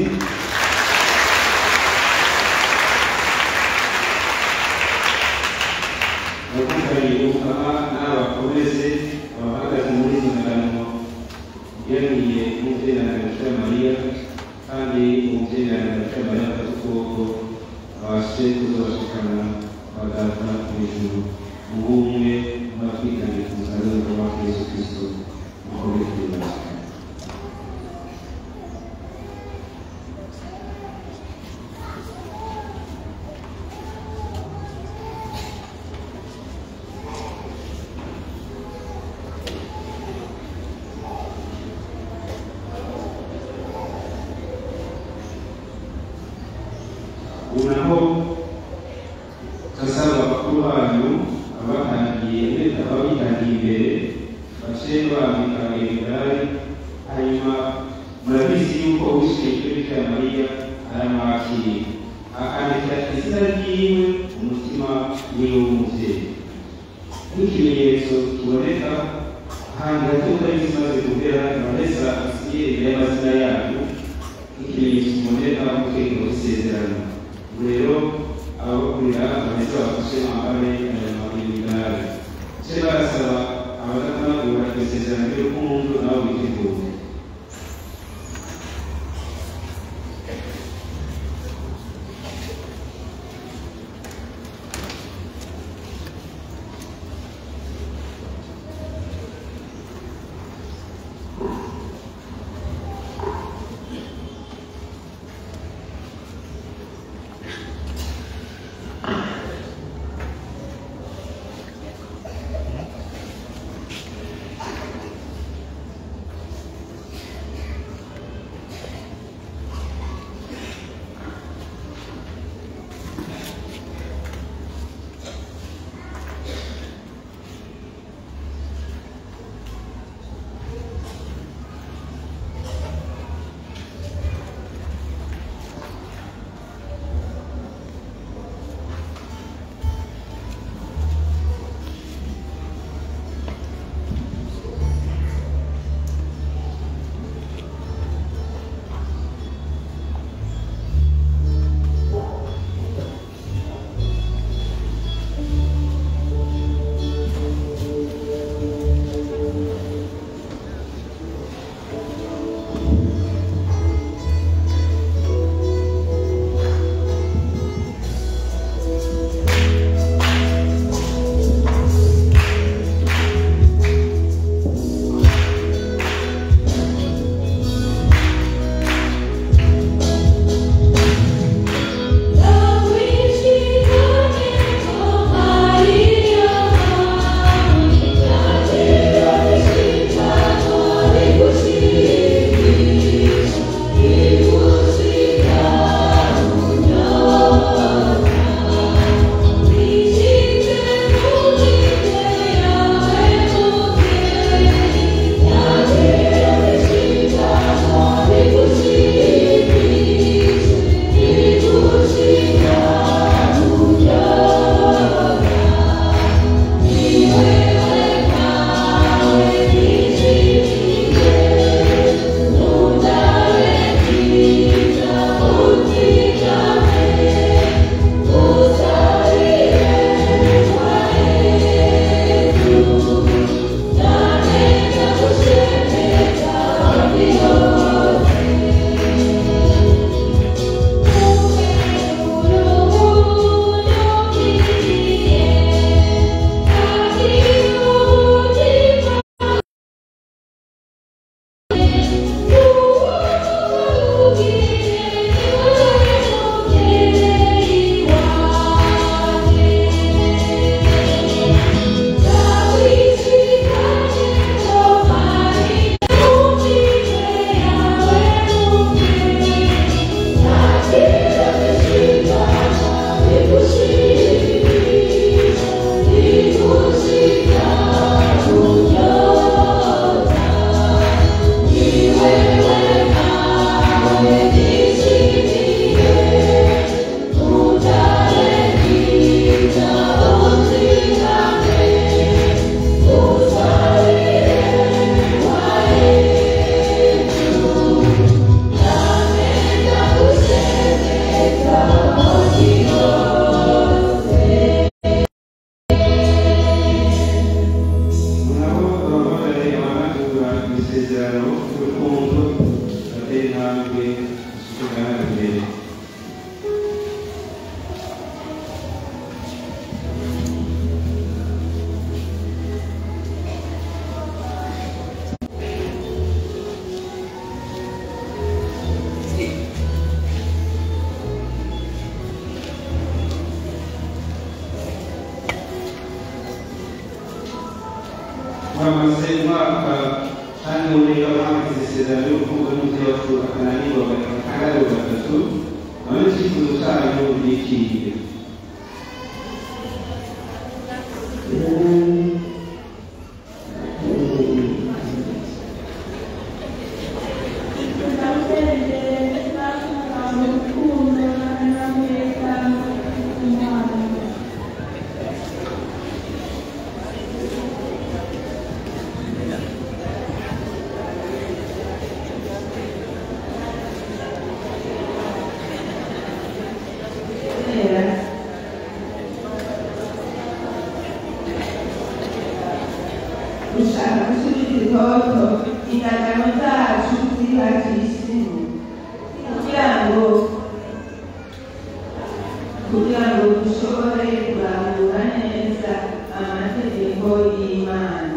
abakundanye umukama n'abakomeze abahagaze muri izo ngano yariye umubyeyi na Bikira Mariya kandi umubyeyi na Bikira Mariya afata ukuboko abashe kuzabashikana abadata mu ijuru ubumwe n'abatwitangiye ku musaruro wa Yesu Kristo mukomere kwiyubaka unaho kasaba bakuru banyu abatangiye ababitangiye imbere bace bambika imidari hanyuma murabizi yuko uwishyuye kuri bikira mariya aramwakira akandika izina ryiwe umutima wiwe w'umubyeyi nk'ikimenyetso kiboneka ahantu hato utari kimaze kugera vanessa asiye y'amazina yanyu nk'ikimenyetso kiboneka mu rwego rw'isezerano rero abakurira vanessa bafashe bambare aya mabinigare ce barasaba abadakanagura iryo sezerano ry'urukundo nabo bitegure Thank isezerano y'urukundo n'umubyeyi wacu akananirwa akananirwa gatatu nawe icyifuzo cyayo ni ikihe gushaka gusubiza itoto indagano zacu zihagisimu kugira ngo kugira ngo dushobore kurangura neza amategeko y'imana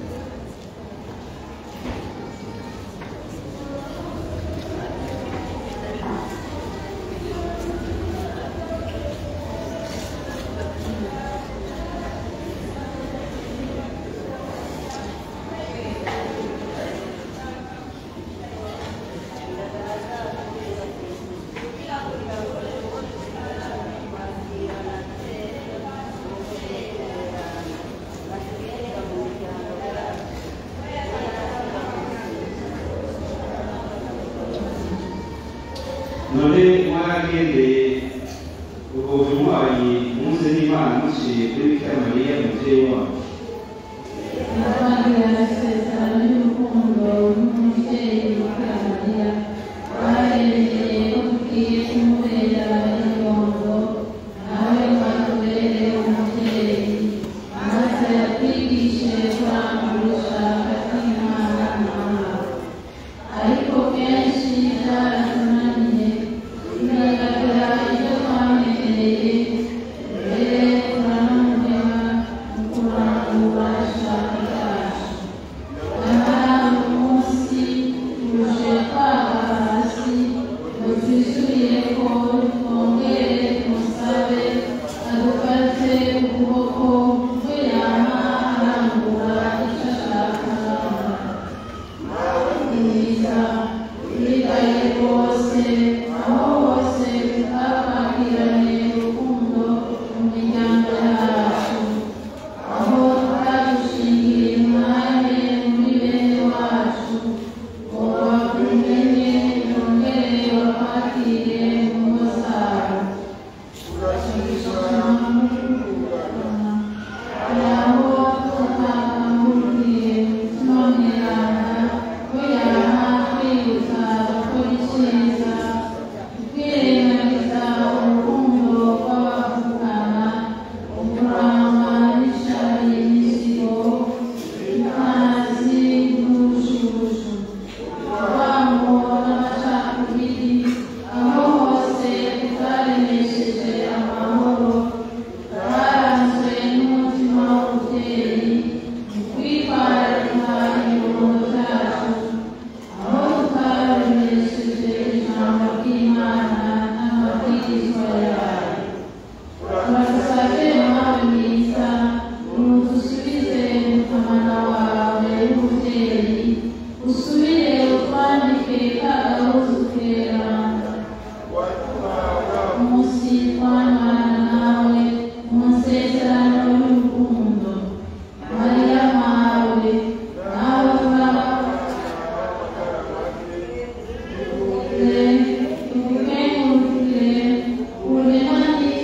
none mwaragendeye ubwo bunywanyi muze n'imana muciye kuri bikira mariya umubyeyi wacu Nabagira amasezerano y'urukundo n'umubyeyi Bikira Mariya bahereye ko tugiye kumubera inyongo nawe watubere umubyeyi maze atwigishe kurangura ushaka kw'Imana nawe ariko kenshi byaratunaniye tugaragara ibyo twamenyereye mbere turananirwa mu kurangura ishaka ryacu nyamara uyu munsi tuje twaba hasi ngo twisubire ko twongere tumusabe adufate ukuboko we yama arangura icyo ashaka mwiza wigaye rwose aho hose twabakiranye urukundo mu miryango yacu aho twagushingiye umwanya muri bene wacu ngo bakumenye yongere bakwakire mu ngo zabo aho tutakanguriye tunonerana ko yama twibutsa gukora icyiza twirengagiza urukundo rw'abavukana ukurangwa n'ishari n'isigo amazi n'ubushubushu urwango n'amacakubiri aho hose tutaremesheje amahoro twaranzwe n'umutima w'ububyeyi mu kwitwararika ibibondo byacu aho tutaremesheje ijambo ry'imana n'amabwirizwa yayo turagusabye nawe mwiza nudusubize mukamana wawe w'umubyeyi usubire utwandike ka gahuzu keranga umunsi twamana nawe mu nsezerano y'urukundo mariya mawe nawe uraba tukengurukire uremani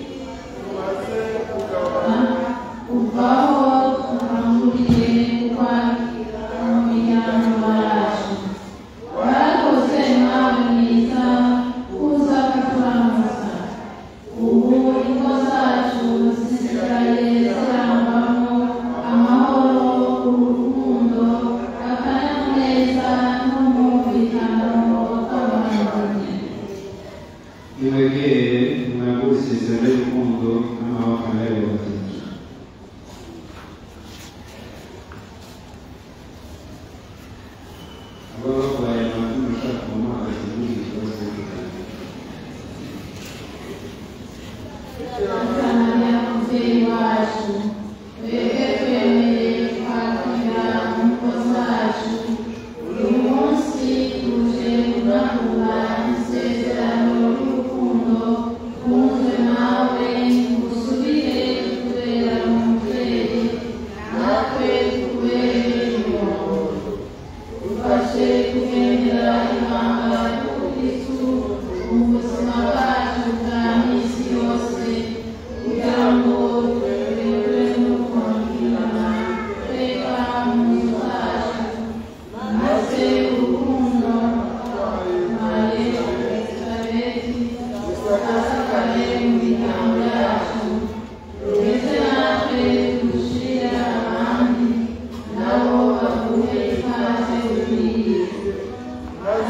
uvaho tukanguriye kukwakira mu miryango yacu warakoze nawe mwiza kuza kuturamuza ubu ingo zacu zisigaye zirangwamo amahoro urukundo akanyamuneza n'umwumvikano tw'abavandimwe nimwegere mwagure isezerano y'urukundo n'amaboko nayo batatu ababa barwaye amazina ashaka mu mazi muri iki kibazo Tanzania mubyeyi wacu twebwe twemeye kwakira mu ngo zacu uyu munsi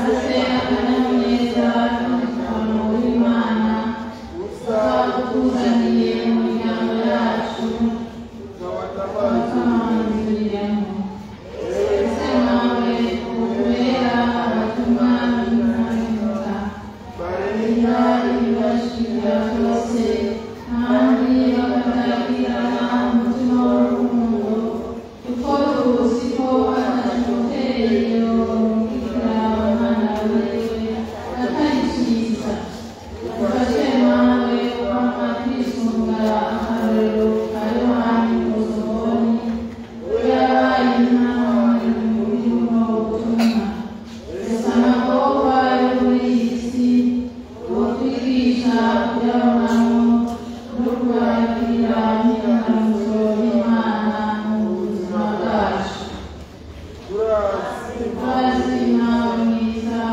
maze akanyamuneza n'umutekano w'imana twakuzaniye mu miryango yacu twakamanzuriremo ese nawe ukubera abatumwa b'imana barira ibibashirira byose kandi bakatagirana umutima w'urukundo kuko tuzi ko atashoboteye umubwira abana biwe atari cyiza ufashe nawe wama kwisunga akarorero ka yohani muzoboni yabaye inama mu birimo ubutumwa sinagoga yo muri iyi si utwigisha kuyabonamo no kwakira imyidagaduro y'imana mu buzima bwacu urazi nawe mwiza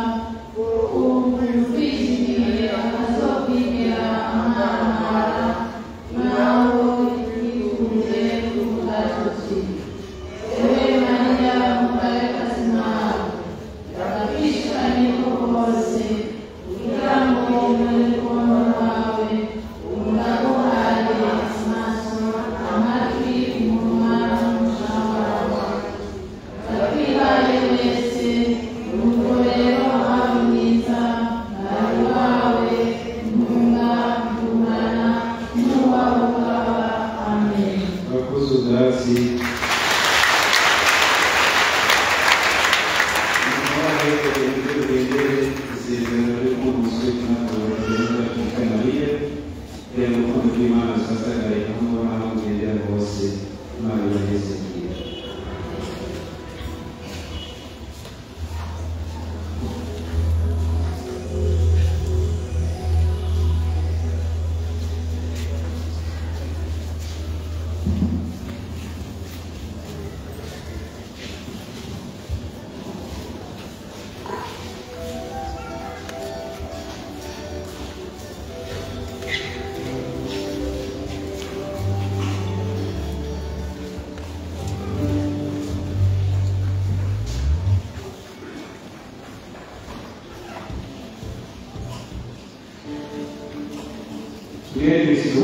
ukwizigiye akazokwigera amahangara nawe yikunze kuvuga tuti ewe mariya mukarekazi nawe agapishikanye koko hose kugira ngo umere rukundo rwawe uraguhaye amaso amatwi umunwa n'umushahara wawe ndakwihaye wese nuko rero abe mwiza ari wawe ntunga ntungana n'uwawe ukaba amen abakozi ubwatsi isezerano ry'umunsi w'imana mariya kugira ngo urukundo rw'imana rusasagare aho muba aho mugendera hose imana ibageze igihe Mwene Kristo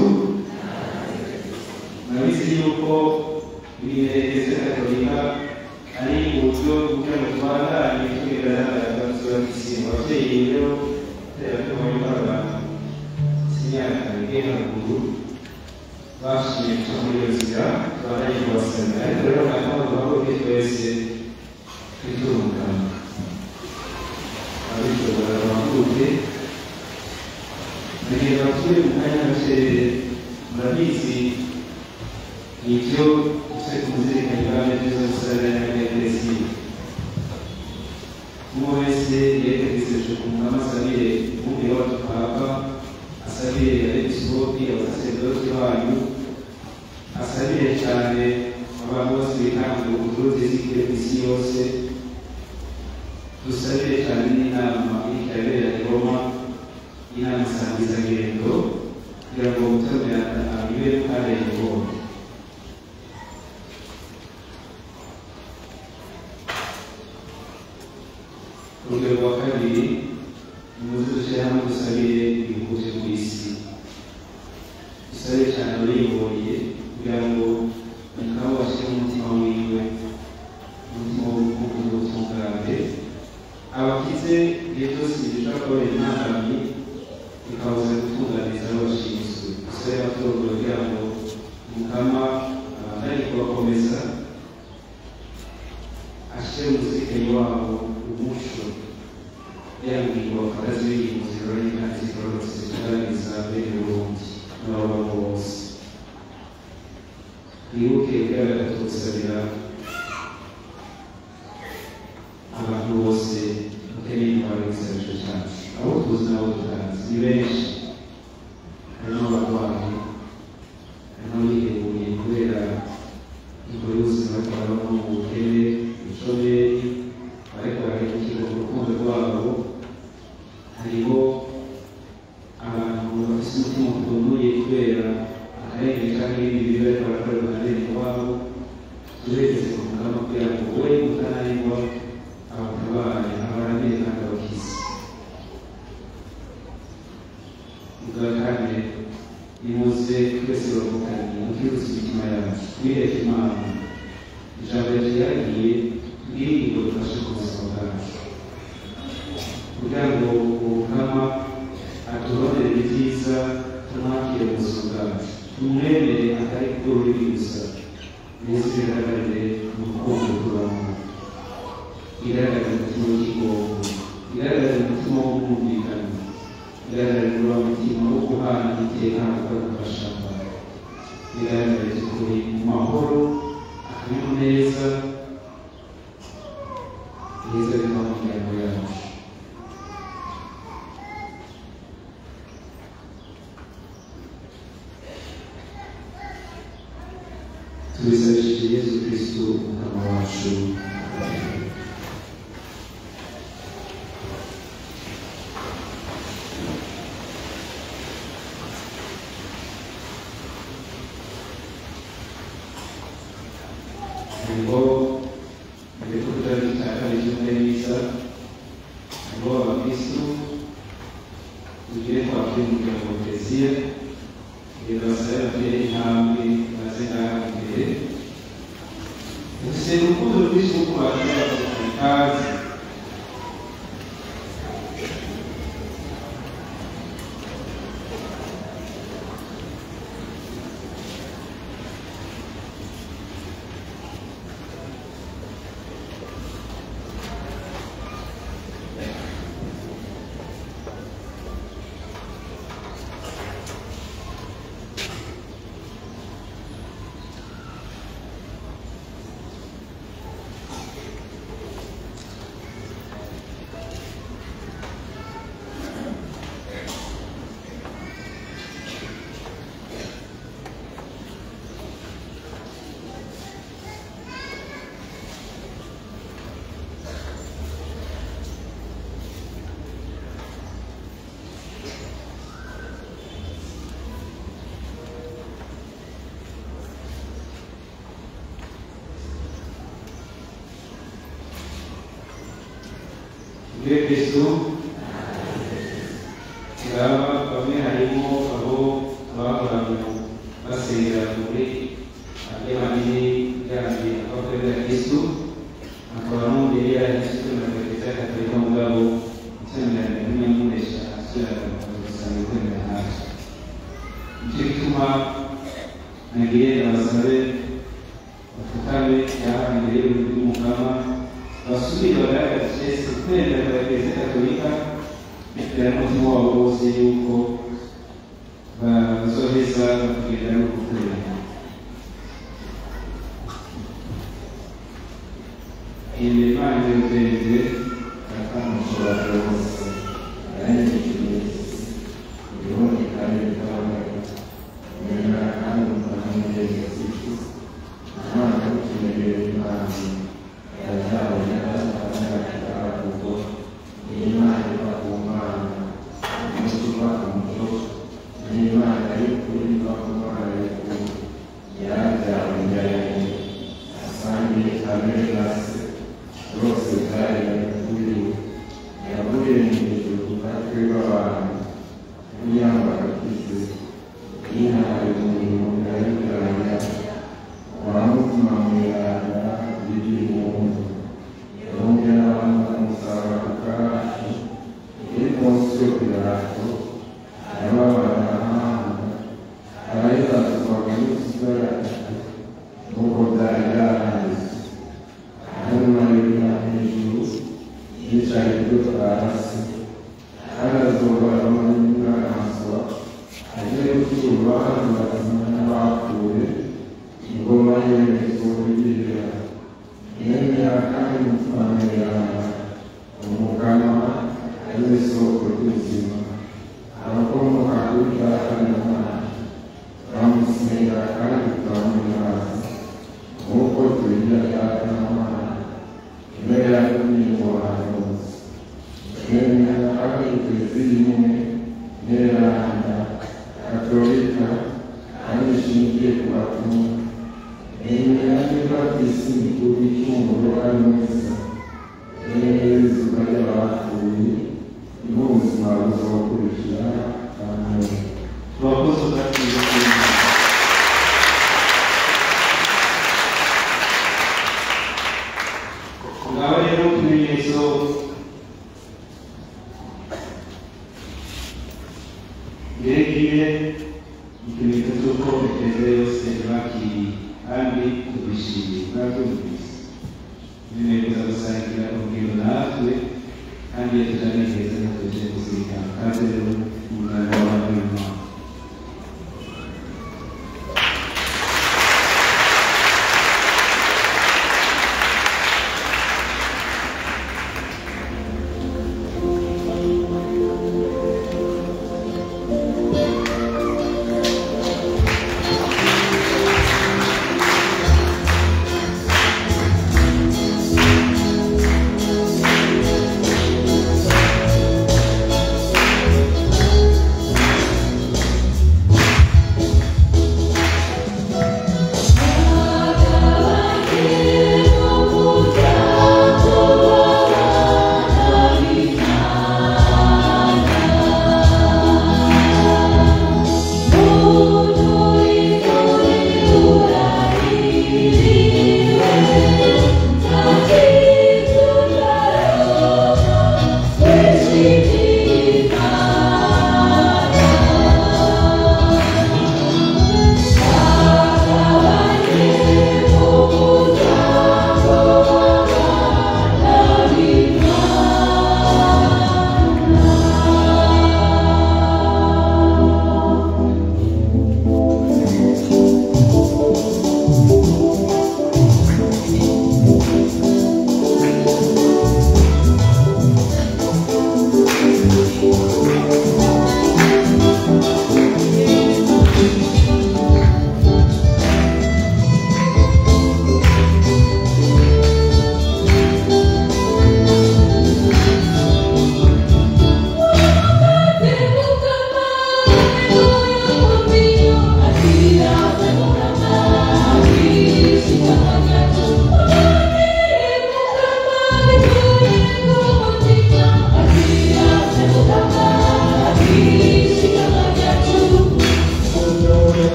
murabizi yuko ibimenyetso katolika ari uburyo kugira ngo tubandanye twigaragaza gusura igisimba ababyeyi rero kubera ko bari barabana imyaka igera haruguru bashimye guca muri iyo nzira tubandanye kubasabira ariko rero ntabwo duhaguruke twese twitungana abishobora bahaguruke Nagira abasore mu kanya gacerere murabizi ibyo turi kuzirikana ibwami byiza gusarira n'abageresi umwe wese yerekeje ku mwami asabire umubiri wacu papa asabire abepiskopi abasaseredoti banyu asabire cyane abantu bose bitangira ubucuruzi zikire ku isi yose dusabire cyane n'inama iriko irabera i roma inama nsangizagendo kugira ngo gutamira abibe karenge bombi urugero rwa kabiri nimuze dushyire hamwe dusabire ibihugu byo ku isi dusabire cyane abayibonye kugira ngo mukaba bashyire umutima wiwe umutima w'ubutungane abakize igihe cyose gishobora kubabera intambamyi bikabuza gutunganiza abo bashinzwe dusabire abatorwa kugira ngo mukama abandanye kubakomeza ashyire umuzirikanye wabo umuco yangingo bafataze biri mu zirora n'inkanzi zigororotse zigaragaza bene burundi n'ababamo bose twibuke kugaragara tugusabira abantu bose bakeneye intwaro y'igisabisho cyacu abo tuzi n'abo tutazi ni benshi harimo abarwayi harimo abihebuye kubera ingo y'ubuzima twabamo mu bukene ubushomeri ariko barahemukirwa ku rukundo rwabo hariho abantu bafite umutima utunuye kubera akarengane cyangwa ibindi bibi bariko barakorerwa na bene wabo turegeze ku mugama kugira ngo we utananirwa abatabare abaramire kandi abakire twireke imana ijambo ryagiye bw'ingingo dufashe ku buzima bwacu kugira ngo ubukama aturonere ibyiza tumwakire mu buzima bwacu tumwemere atari bwo ruri gusa ndetse bigaragarire mu rukundo tubamo igaragaza umutima w'ikigongo igaragaza umutima wo kumvikana igaragaza wa mutima wo guhana iteka no gufasha igaragaza ukuri mu mahoro akanyamuneza heza biva mu miryango yacu tubisabishije yesu kristo umukama wacu ngo ibikuta bitakariye neza ngo abakristo tugire twakire umuryango wa kiliziya kugira basabe batere intambwe maze ngaha imbere dufite urukundo rwinshi rwo kubakira ikaze muri kristo ngaba bamwe harimo abo bahoraga basengera muri andi manini yandi abakorera kristo akaba n'umubiri ya kristo na kiliziya gatolika mugabo iteranira n'inyamunesha asubira gusanga kwemera natwe nicyo gituma nagiye abasabe bafukame yaha imbere y'umukama basubire bagaragaze yesu kwemera kwa kiliziya gatolika bitewe n'umutima wabo wose yuko bazoheza bakagenda no gukorera imbere imana y'ubwenge akamushobora rwose yarangije ubundi kandi bikaboneka nyuma kandi mukamuhereza iki umwana w'ikinegere imana yazaboneka akanakira kuko n'imana iva ku mana umuco uva ku muco n'imana y'ukuri iva ku mana y'ukuri yarabyawe njyanye asangiye kamere na se rwose byaremwe kuri we yavuye mu ijuru natwe b'abantu n'iyambara kize yihaye umurimo ndayigaranya wa mutima mweranda biri mu nzu yongera abantu umusaraba ku kacu iri munsi yo pirato yababara ahanga arayibazwaga n'ikigaragara nk'uko byari byaranditse hanyuma yurira hejuru yicaye ibyo hasi kandi azobaramo n'inyamaswa agiye gucira urubanza bazima n'abapfuye ingoma yemezo yigirira yemera kandi mutwamirana umugama ari we soko ry'ubuzima abakomoka kuri data na mwana bamusenga kandi tukamwiraza nk'uko tubigira data na mwana imbere yacu n'ingo bahanuzi twemera kandi twizeye imwe n'eranda katolika kandi ishingiye ku bapfumu nemera niba isi mikuru y'icumuro ari mwiza n'izuba ry'abapfuye niho ubuzima buzokurikira amen abakozi bakiriye tubwire ikimenyetso cy'uko eklezia yose ibakiriye kandi tubishimiye murabyumvise binemeza gusangira urugendo natwe kandi iyo tutanezeza natuje kuzirikana kandi rero umwana w'abana w'imana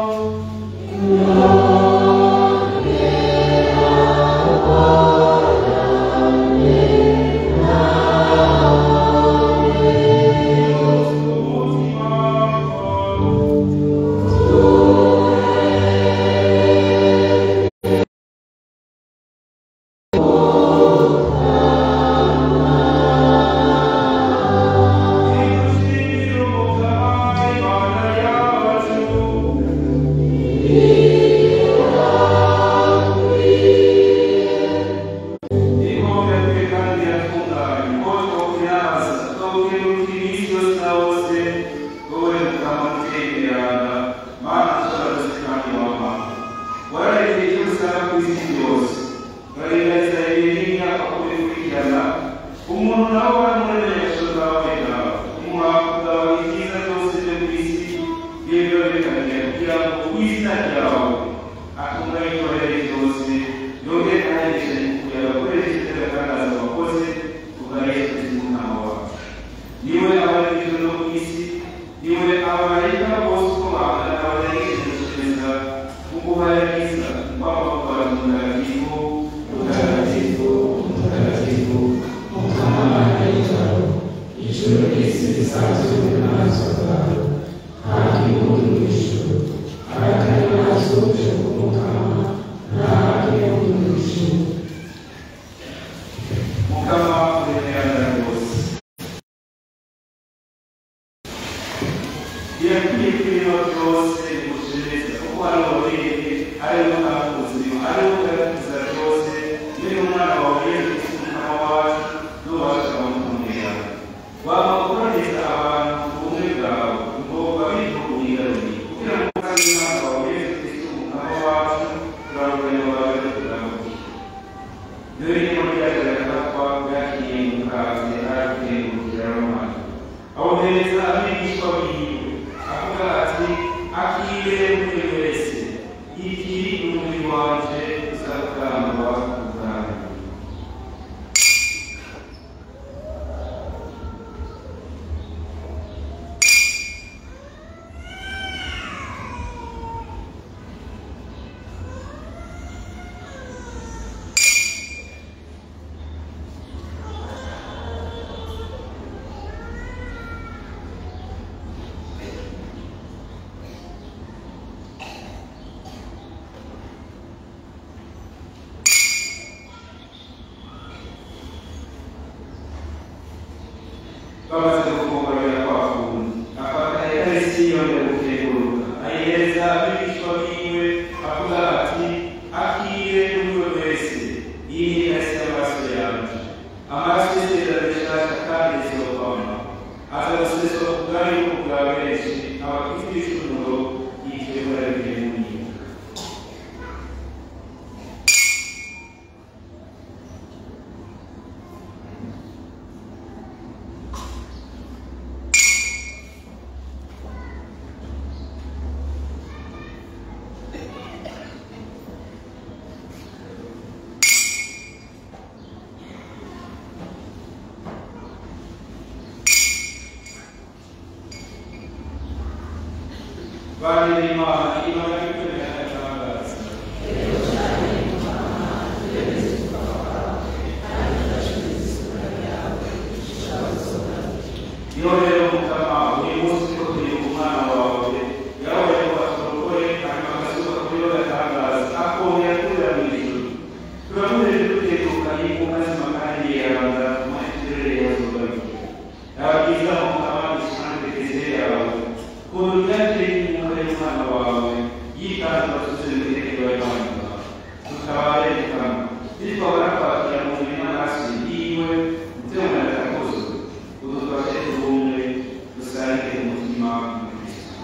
Amen. kugira ngo w'izina ryawe atunga yikorere byose yongere ahereje kugira abakoreshe iby'agatangaza wakoze kuva yesu kristo umwana wawe niwe abari mu ijuru no ku isi niwe abamarayika bose uko bangana abamarayika gukomeza kuguharagiza kwaba kubara mutagatifu mutagatifu mutagatifu Mukamana y'ijoro ijuru n'isi bisanzwe n'amaso bwawe kandi muri mu ijuru harakari n'ahasoje ku mukama n'ahandi yo mu ijuru mukama uremerana rwose birakwiye ko ibintu byose bimushimiriza kuko ari uwabiremye ariwe utanga ubuzima ariwe ugaragaza byose niba umwana wawe yesu kristo umukama wacu n'ubasha bamukumira waba ukoraniza abantu ubumwe bwawe ngo babirinde kubigaruriye kugira ngo kandi umwana wawe yesu kristo umukama wacu turabuganya wawe turamukiye dore niba byagaragara ko bwakiriye mu kazi arakuye kugira n'umwana abohereza abigishwa biwe avuga ati akire muri wese iki ni umubiri wanje uzatangwa ubwanyu bamaze gukomborera kwa kundi afata ikarisi yongera gukenguruka ayihereza abigishwa biwe avuga ati akire muri wese iyi ni ikarisi y'amaraso yanjye amaraso y'isezerano rishasha kandi rizokama aza guseswa ku bwami bwo bwa benshi abafite ibicumuro yitwebura biri muri yo bari n'imana imana y'ukwemera n'atangaza iyo rero mukama uyu munsi ko turi umwana wawe yabaye ngo asorokore hanyuma agasuka kuri yo gatangaza akongera kurira mu ijuru turamurere duteguka y'inkuka zima kandi yerabanza mu kirere yazubaruke yaba byiza mukama dusanzwe keze yawe ku ruganje y'inkuka y'umwana wawe yitanze abasuze mu itegeko y'imana tukabare mukama bityo barakwakira mu mubiri n'amaraso yiwe ndetse mu maraso udufashe ubumwe dusangire umutima wa kristo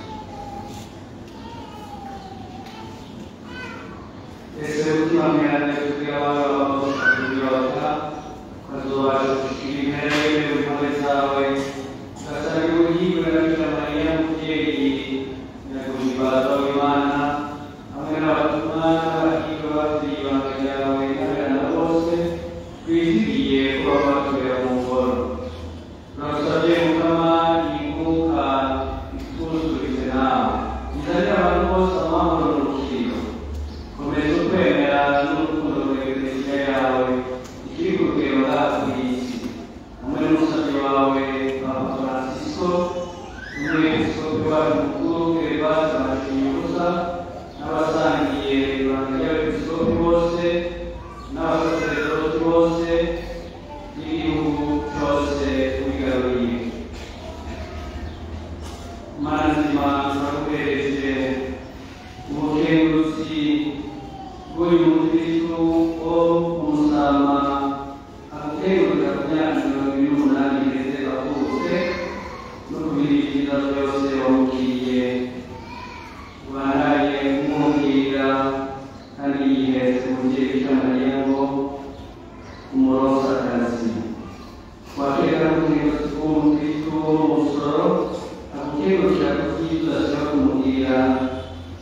ese umutima mwiharane kugira abana bakakubyota ukazobasha gushikira intebe y'impuhwe zawe ugasanga ubuhingwe na bikira mariya mubyeyi nyaguhimbaza w'imana hamwe n'abatumwa n'abahirwa bafite ibanga ryawe n'abana bose twizigiye kuba batubera mu ngoro turasabye mukama inkuka ituzurize nawe izanire abantu bose amahoro n'urukiro komeza ukwemera n'urukundo rwa eklesiya yawe ikiri ku rugero hafi y'isi hamwe n'umusabyi wawe papa francisco n'umwepiskopi wacu mukuru gervase mashinyuza n'abasangiye ibanga ry'abepiskopi bose n'abasaseredoti bose n'igihugu cyose wigaruriye mana nzima turaguhereje ubukenguruzi bw'uyu mukristo wo umusama agukengurira ku myaka mirongo ine n'umunani igeze avutse no ku bindi byiza byose wamubwiye ubandanye kumubwira kandi yihetse umubyeyi bita mariya ngo umurosa akazi wakeka n'ubukenguruzi bw'umukristo wo mu musoro agukengurira ku byiza ashobora kumubwira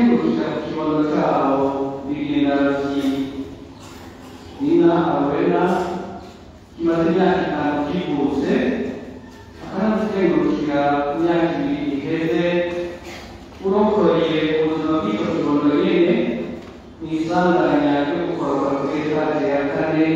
gukengurukira ku kibondo cyabo bigenda bati nina awena kimaze imyaka itanu kivutse akanamukengurukira ku myaka ibiri iheze urokoreye ubuzima bw'icyo kibondo nyine mu isanganya ryo gukorwa kuri etaje ya kane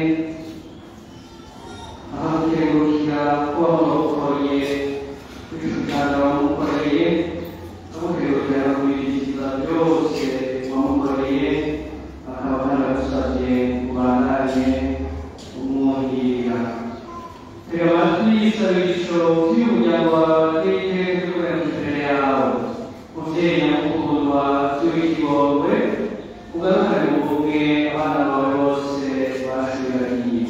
akamukengurukira kuba wamurokoreye kwishukana wamukoreye akamukengurukira kubirikiza byose wamukoreye akaba anagusabye kubandanye umwungirira tega amatwi y'isabisho ry'umuryango wawe n'iteka ry'uburenganzira imbere yawe mubyeyi nyakukundwa ry'uw'ikigongwe ugarukane mu bumwe abana bawe bose bashubiragiye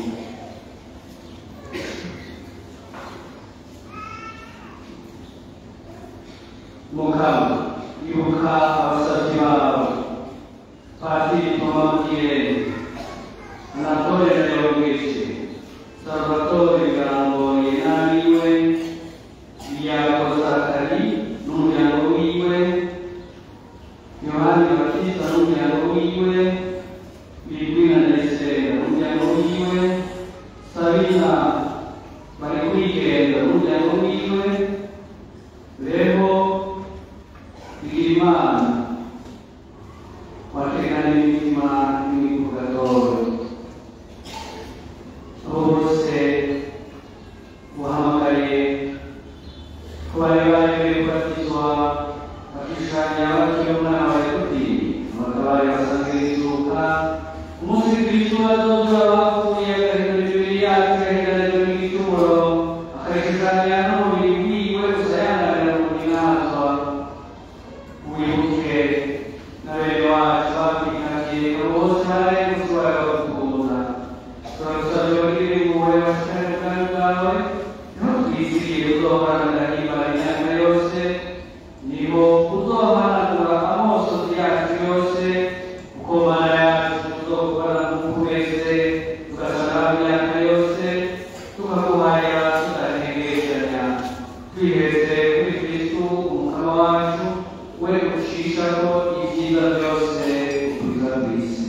mukama ibuka abasabyi bawe padiri toma mugirene anatole leogese salvatore garamboye n'abiwe biyago zakari n'umuryango wiwe yohani batista n'umuryango wiwe birigwina ndayisera n'umuryango wiwe sabina bari kwigenda n'umuryango wiwe rero bigirimana watekana imitima n'imivugatori abo bose uhamagariye ko bari baje kubatizwa bakishushanya batyo umwana wa yakudi abagabari basanzwe bizuka umunsi kristo bazozura bapfuye agahindura imibiri yacu agahindura n'igicumuro akayishushanya n'umubiri wiwe gusa yanarira mu inazwa wibuke na bene wacu bapfikakiye bose bari gushobora bakukunda turagusabye bagire impuhwe bashikane ubwami bwawe niho twiziriye uzoharanira imana imyaka yose niho uzohanagura amosozi yacu yose uko mana yacu tuzokora nk'uko wese tugasara imyaka yose tukakubarira tudahengeranya twiheze kuri kristu umukama wacu we ushishaho ibyiza byose ubwiza bw'isi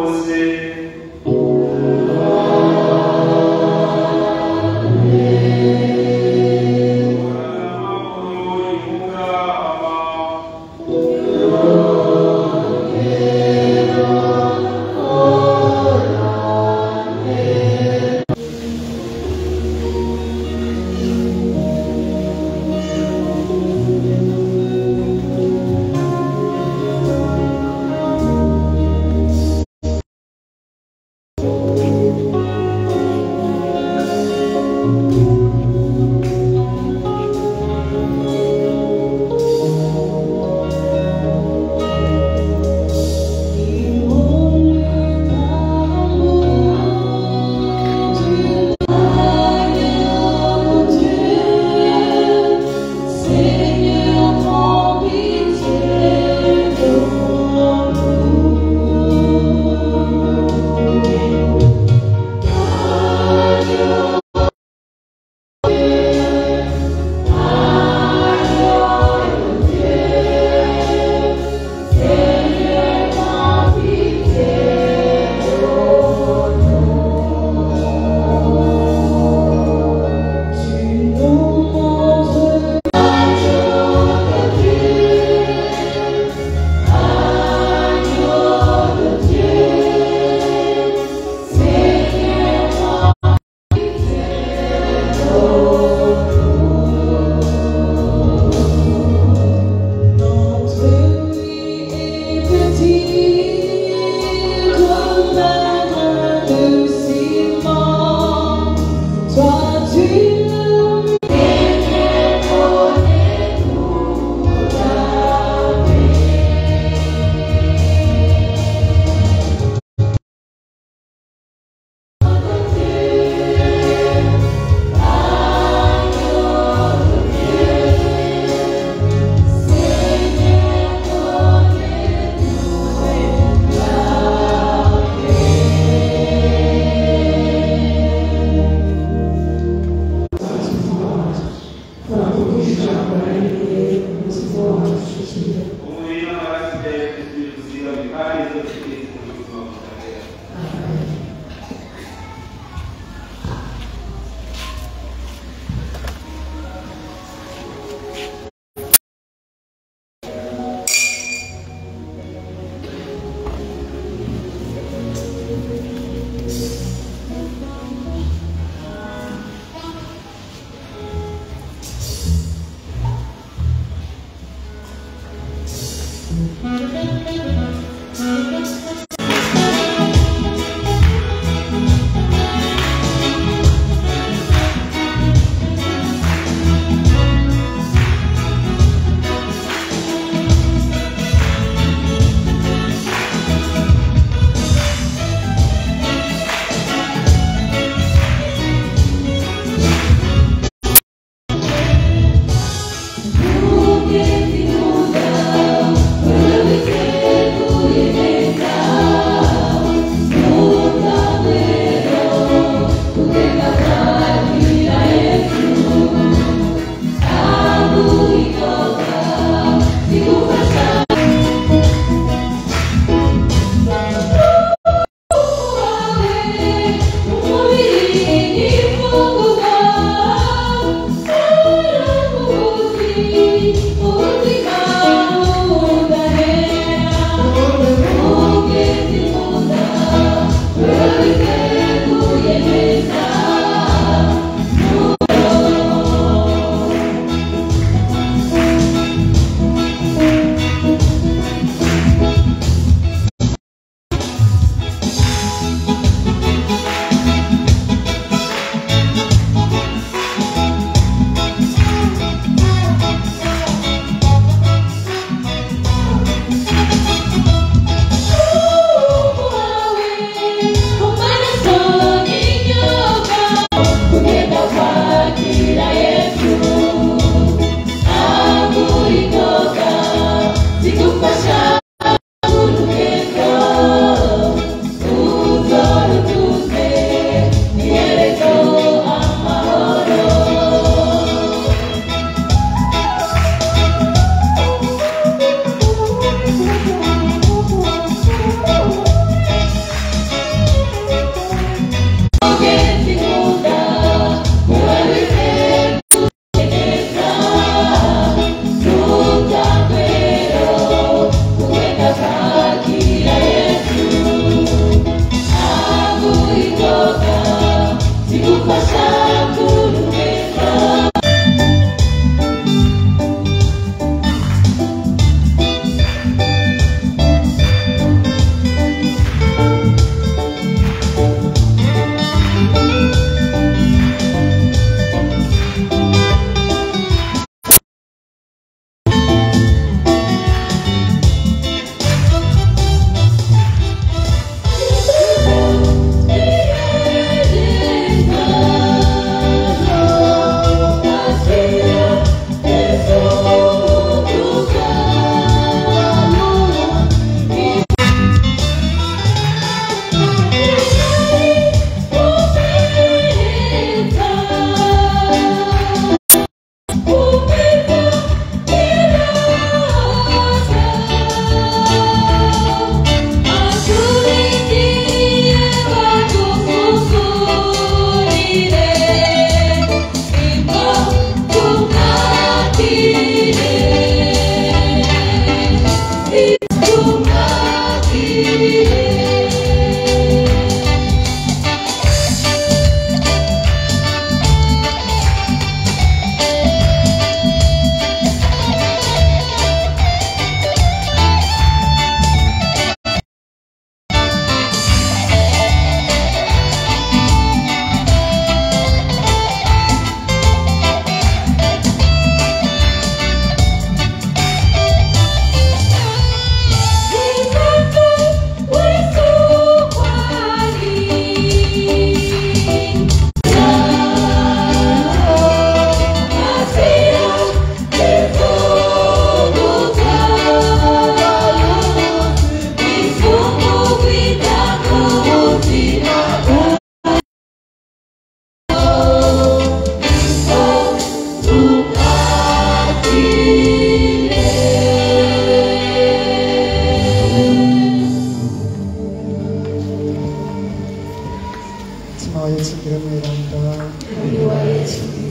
Amen.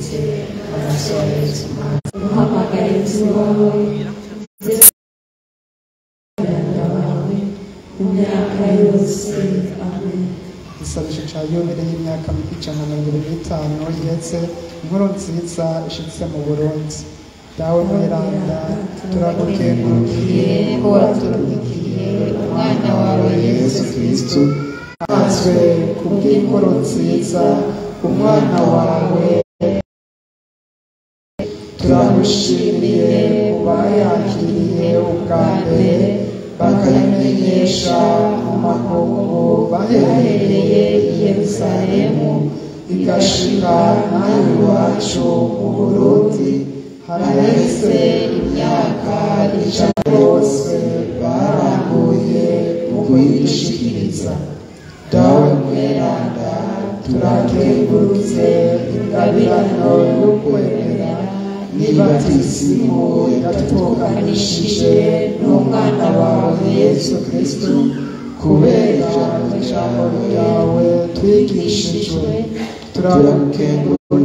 wese amaraso ya yesu uhamagare inzu wawe abana bawe mu myaka yose amen igisabisho cya yubile y'imyaka ijana na mirongo irindwi n'itanu ihetse inkuru nziza ishitse mu burundi dawe mweranda turagukengurukiye ko waturabikiye umwana wawe yesu kristu azwe kubw'inkuru nziza umwana wawe turagushimiye kubayakiriye ubwa mbere bakayimenyesha mu makungu baherereye i yerusalemu igashika nawe iwacu mu burundi haraheze imyaka ijana bose barambuye mu kuyishikiriza dawe mweranda turakengurutse ingabirano y'ukwemera n'ibatisimu yatukanishije n'umwana wawe yesu kristu kubera ijambo ryawe twigishijwe turagukengurutse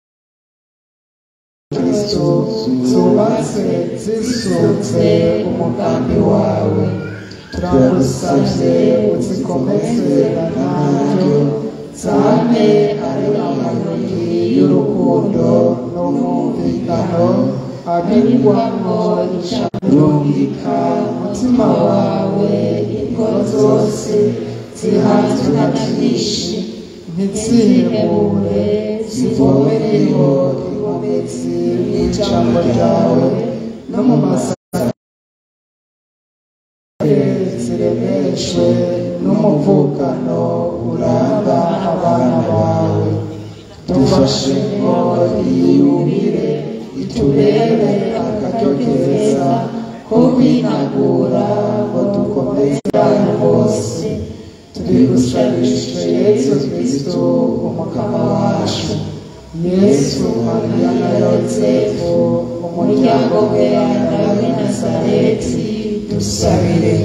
kristu zubatse zisunze umugambi wawe turagusavye uzikomeze nanaryo zame ari amayoni y'urukundo n'umwumvikano abigwamo icamurungika umutima wawe ingo zose zihanzwe na byinshi ntizihebure zivomereho inkomezi n'ijambo ryawe no mu masaka ziremeshwe n'umuvukano uranga abana bawe dufashe ngo iyubire itubere akaryo keza ko kwinagura ngo dukomeze abantu bose turigusabishije yesu kristo umukama wacu yesu mariya na yosefu umuryango weranda w'i nazareti dusabire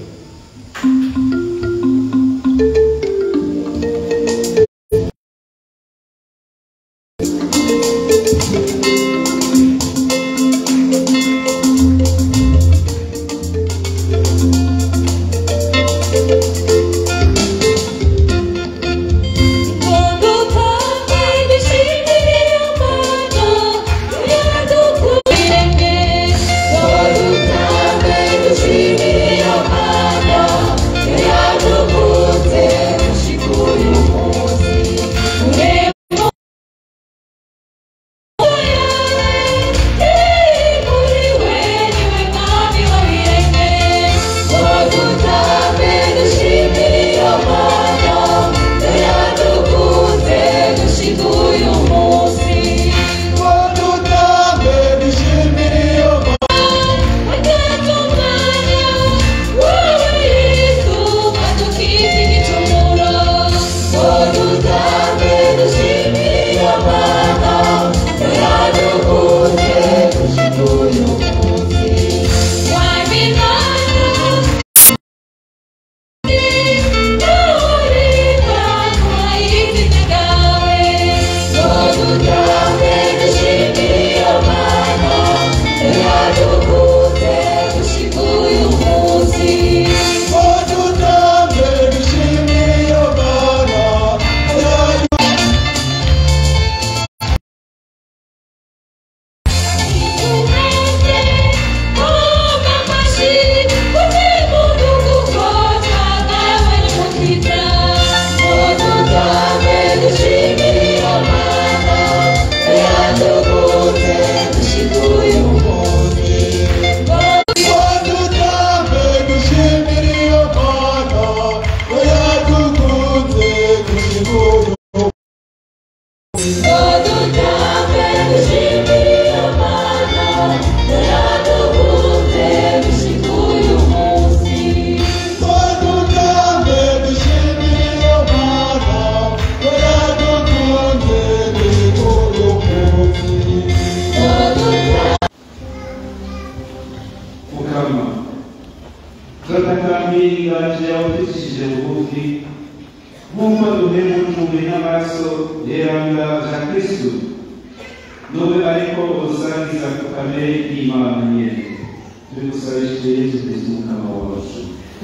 mukama turatakambira yawe ducishije bugufi nk'uko duhembujwe n'amaraso yeranga ja kristu nube ariko usangiza ku kamere y'imana nyene turi gusabishije yesu kristo umukama wacu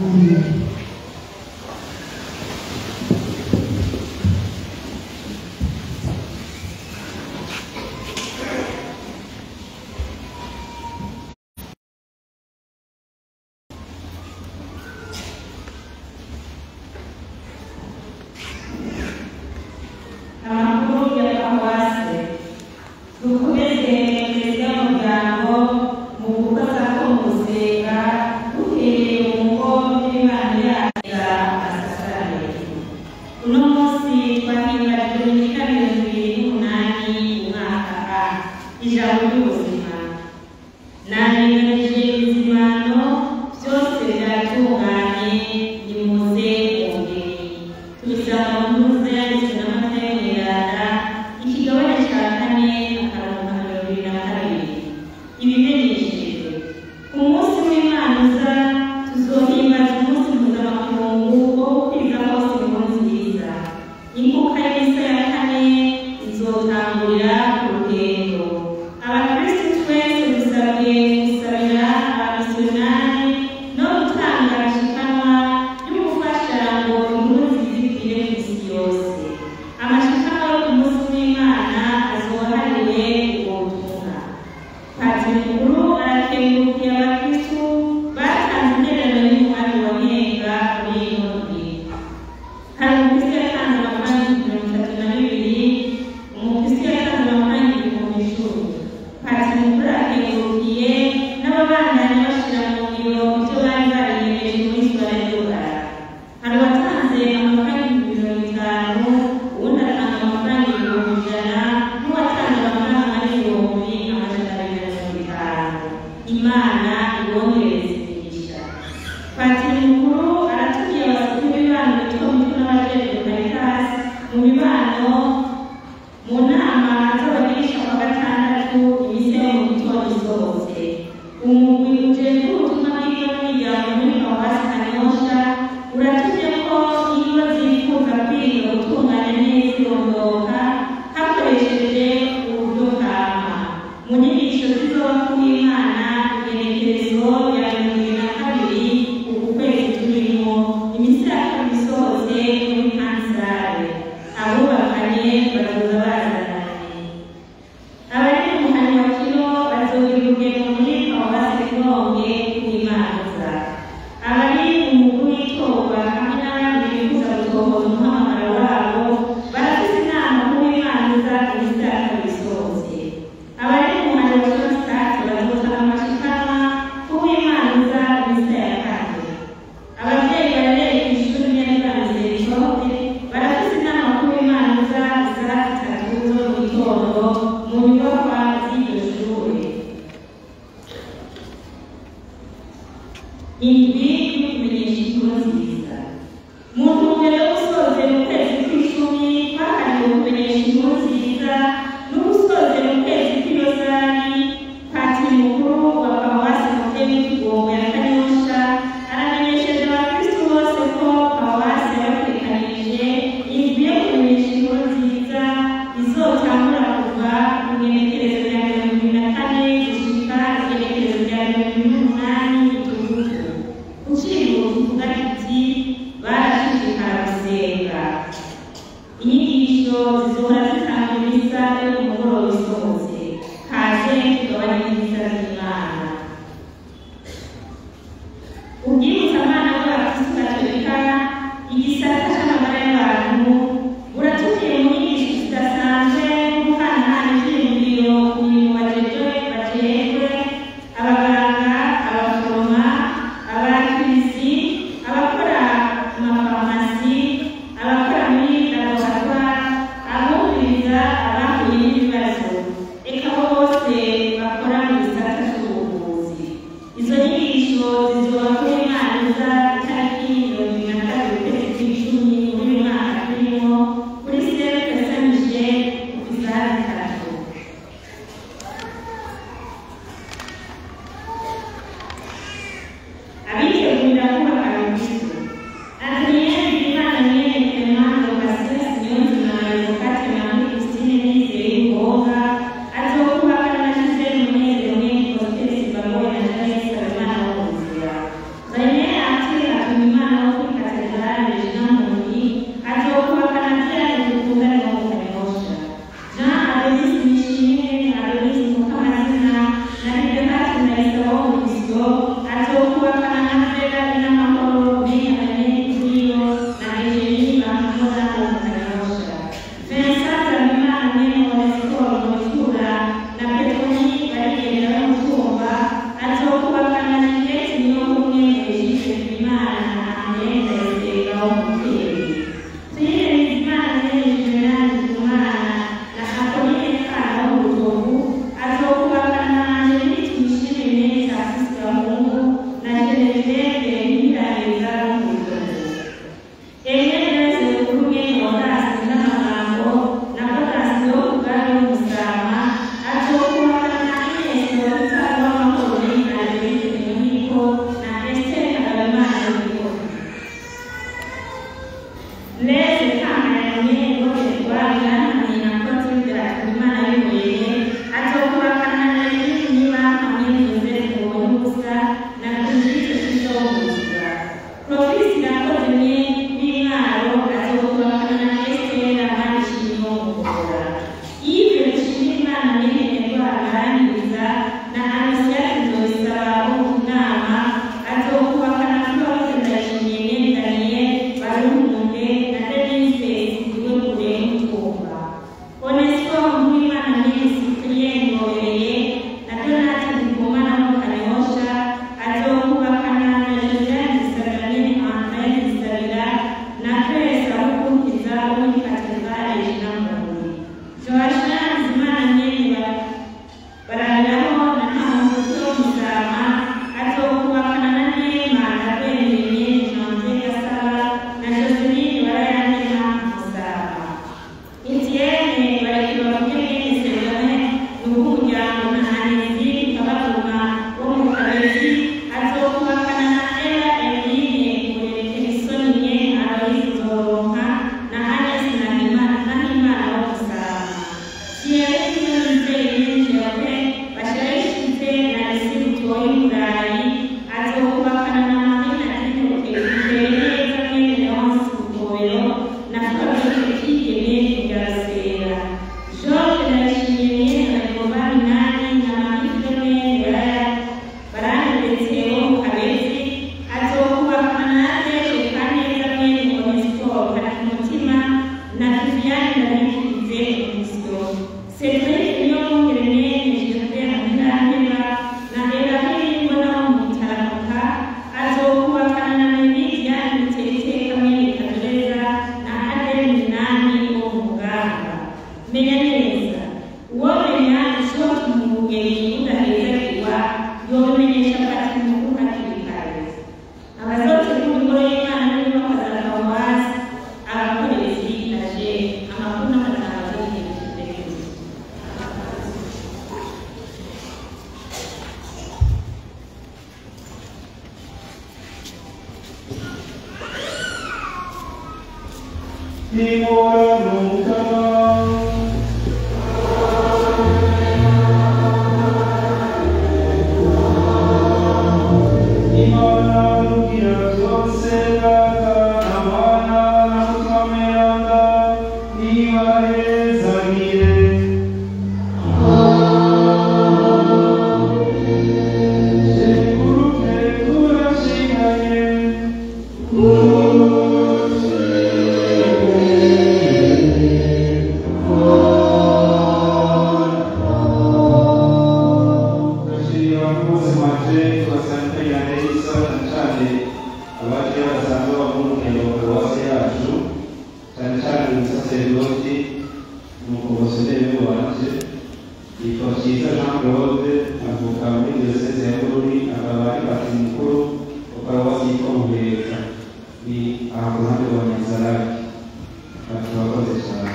amakuru ya paruwase dukomeze perezida w'umuryango mu gufata ko mu gusenga duhereye mu ngo n'imana yagira asasare uno munsi twahimbajwe dominika mirongo ibiri n'umunani umwaka a ijambo ry'ubuzima naringanije ibizimano byose biratunganye nimuze mwongere tubisanga mu ntuze yanditswe n'amata y'umwiranda ikigabane cya kane akarongo ka mirongo ibiri na kabiri ibimenyesheje ku munsi w'imana uza tuzohimbaza umunsi mpuzamakungu wo gukwiza hose inkuru nziza imbuga y'imisa ya kane izotangurira ku rugendo abakristu twese dusabwe gusabira abamisiyonari no gutanga amashikanwa yo gufasha ngo inkuru nziza ikwire ku isi yose amashikanwa yo ku munsi w'imana azohariwe ubwo butumwa patiri mukuru arakengurukiye abakristu batanze intererano y'umuhari wa nyenga muri ino ndwi hari umukristo yatanze amafaranga mirongo itatu na bibiri umukristo yatanze amafaranga ibihumbi icumi patiri mukuru arakengurukiye n'ababandanya bashyira mu ngiro ibyo bari bariyemeje muri sitade y'urugara hari uwatanze amafaranga ibihumbi mirongo itanu uwundi atanga amafaranga ibihumbi ijana n'uwatanze amafaranga ari ibihumbi amajana abiri na mirongo itanu imana ibongereze imigisha patiri mukuru aratumiye abasore b'ibibano bitwa mitwe n'abajejwe caritas mu mibano mu nama z'abagirisha kwa gatandatu imise yo mu gitondo isohotse umugwi ujejwe ubutumwa bw'iyo n'imiryango muri paruwasi kanyosha uratumye ko iyo zifuza kwiga gutunganya neza irondoka hakoresheje uburyo bwama mu nyigisho zizoba ku w'imana igenekerezo ya mirongo ibiri na kabiri uku kwezi turimo iminsi ya kabiri isohotse muri kansare abubakanye bazoza bazananye abari mu muhani wa kino bazogira urugendo muri paruwasi roma umugeni udahezerwa yobimenyesha patiri mukuru hakiri kare abazotegura ingoro y'imana n'inyubako za paruwasi abakorerezi aje amakuru n'amatangazo y'igihe cy'imbere Ndashimira abakozi baje tubasanganya neza cyane cyane abaje basanzwe bava mu rugendo wa paruwasi yacu cyane cyane umusaseridoti umukomisiyoneri wanje yitwa Cyiza Jean Claude avuka muri diyoseze ya Bururi akaba ari patiri mukuru wa paruwasi yitwa Muheka ni aha ku ruhande rwa Nyanzarake ati abakozi cyane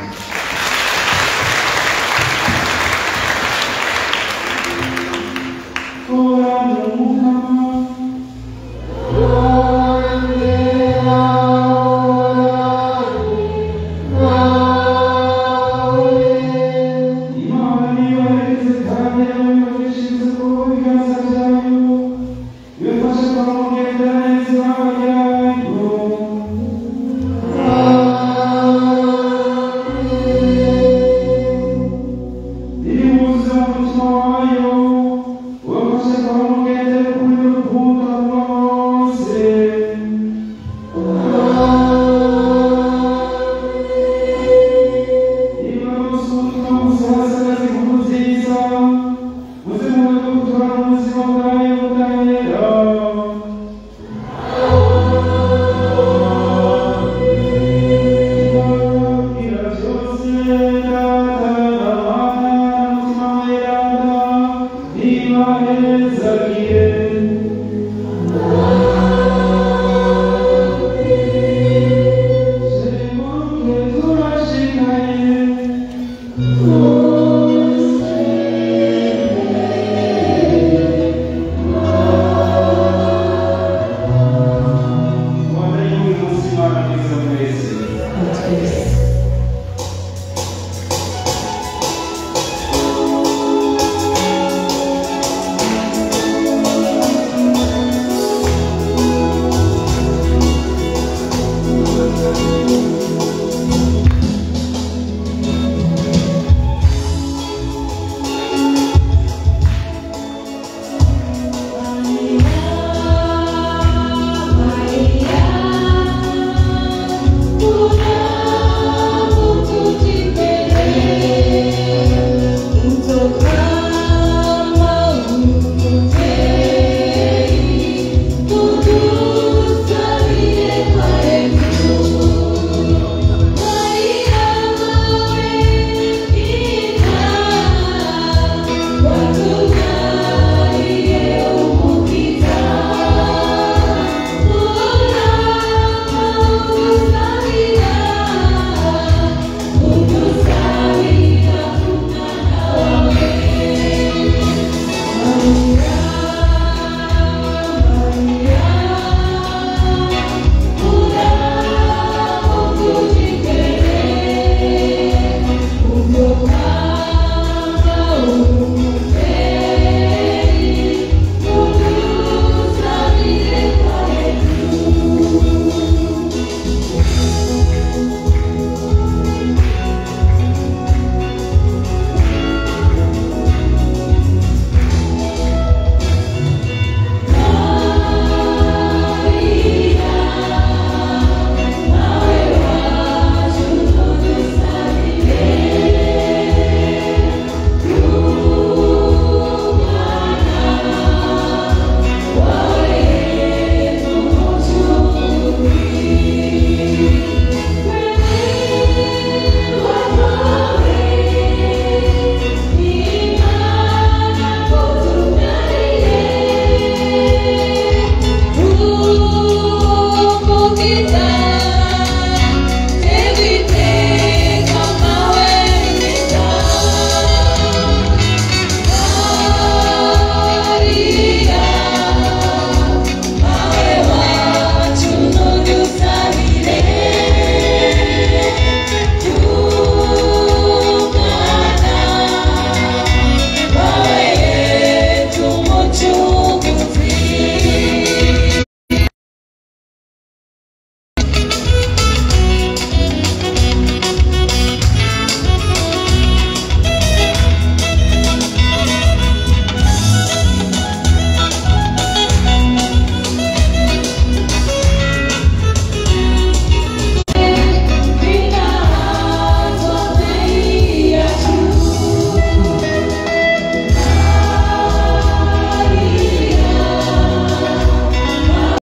Amen.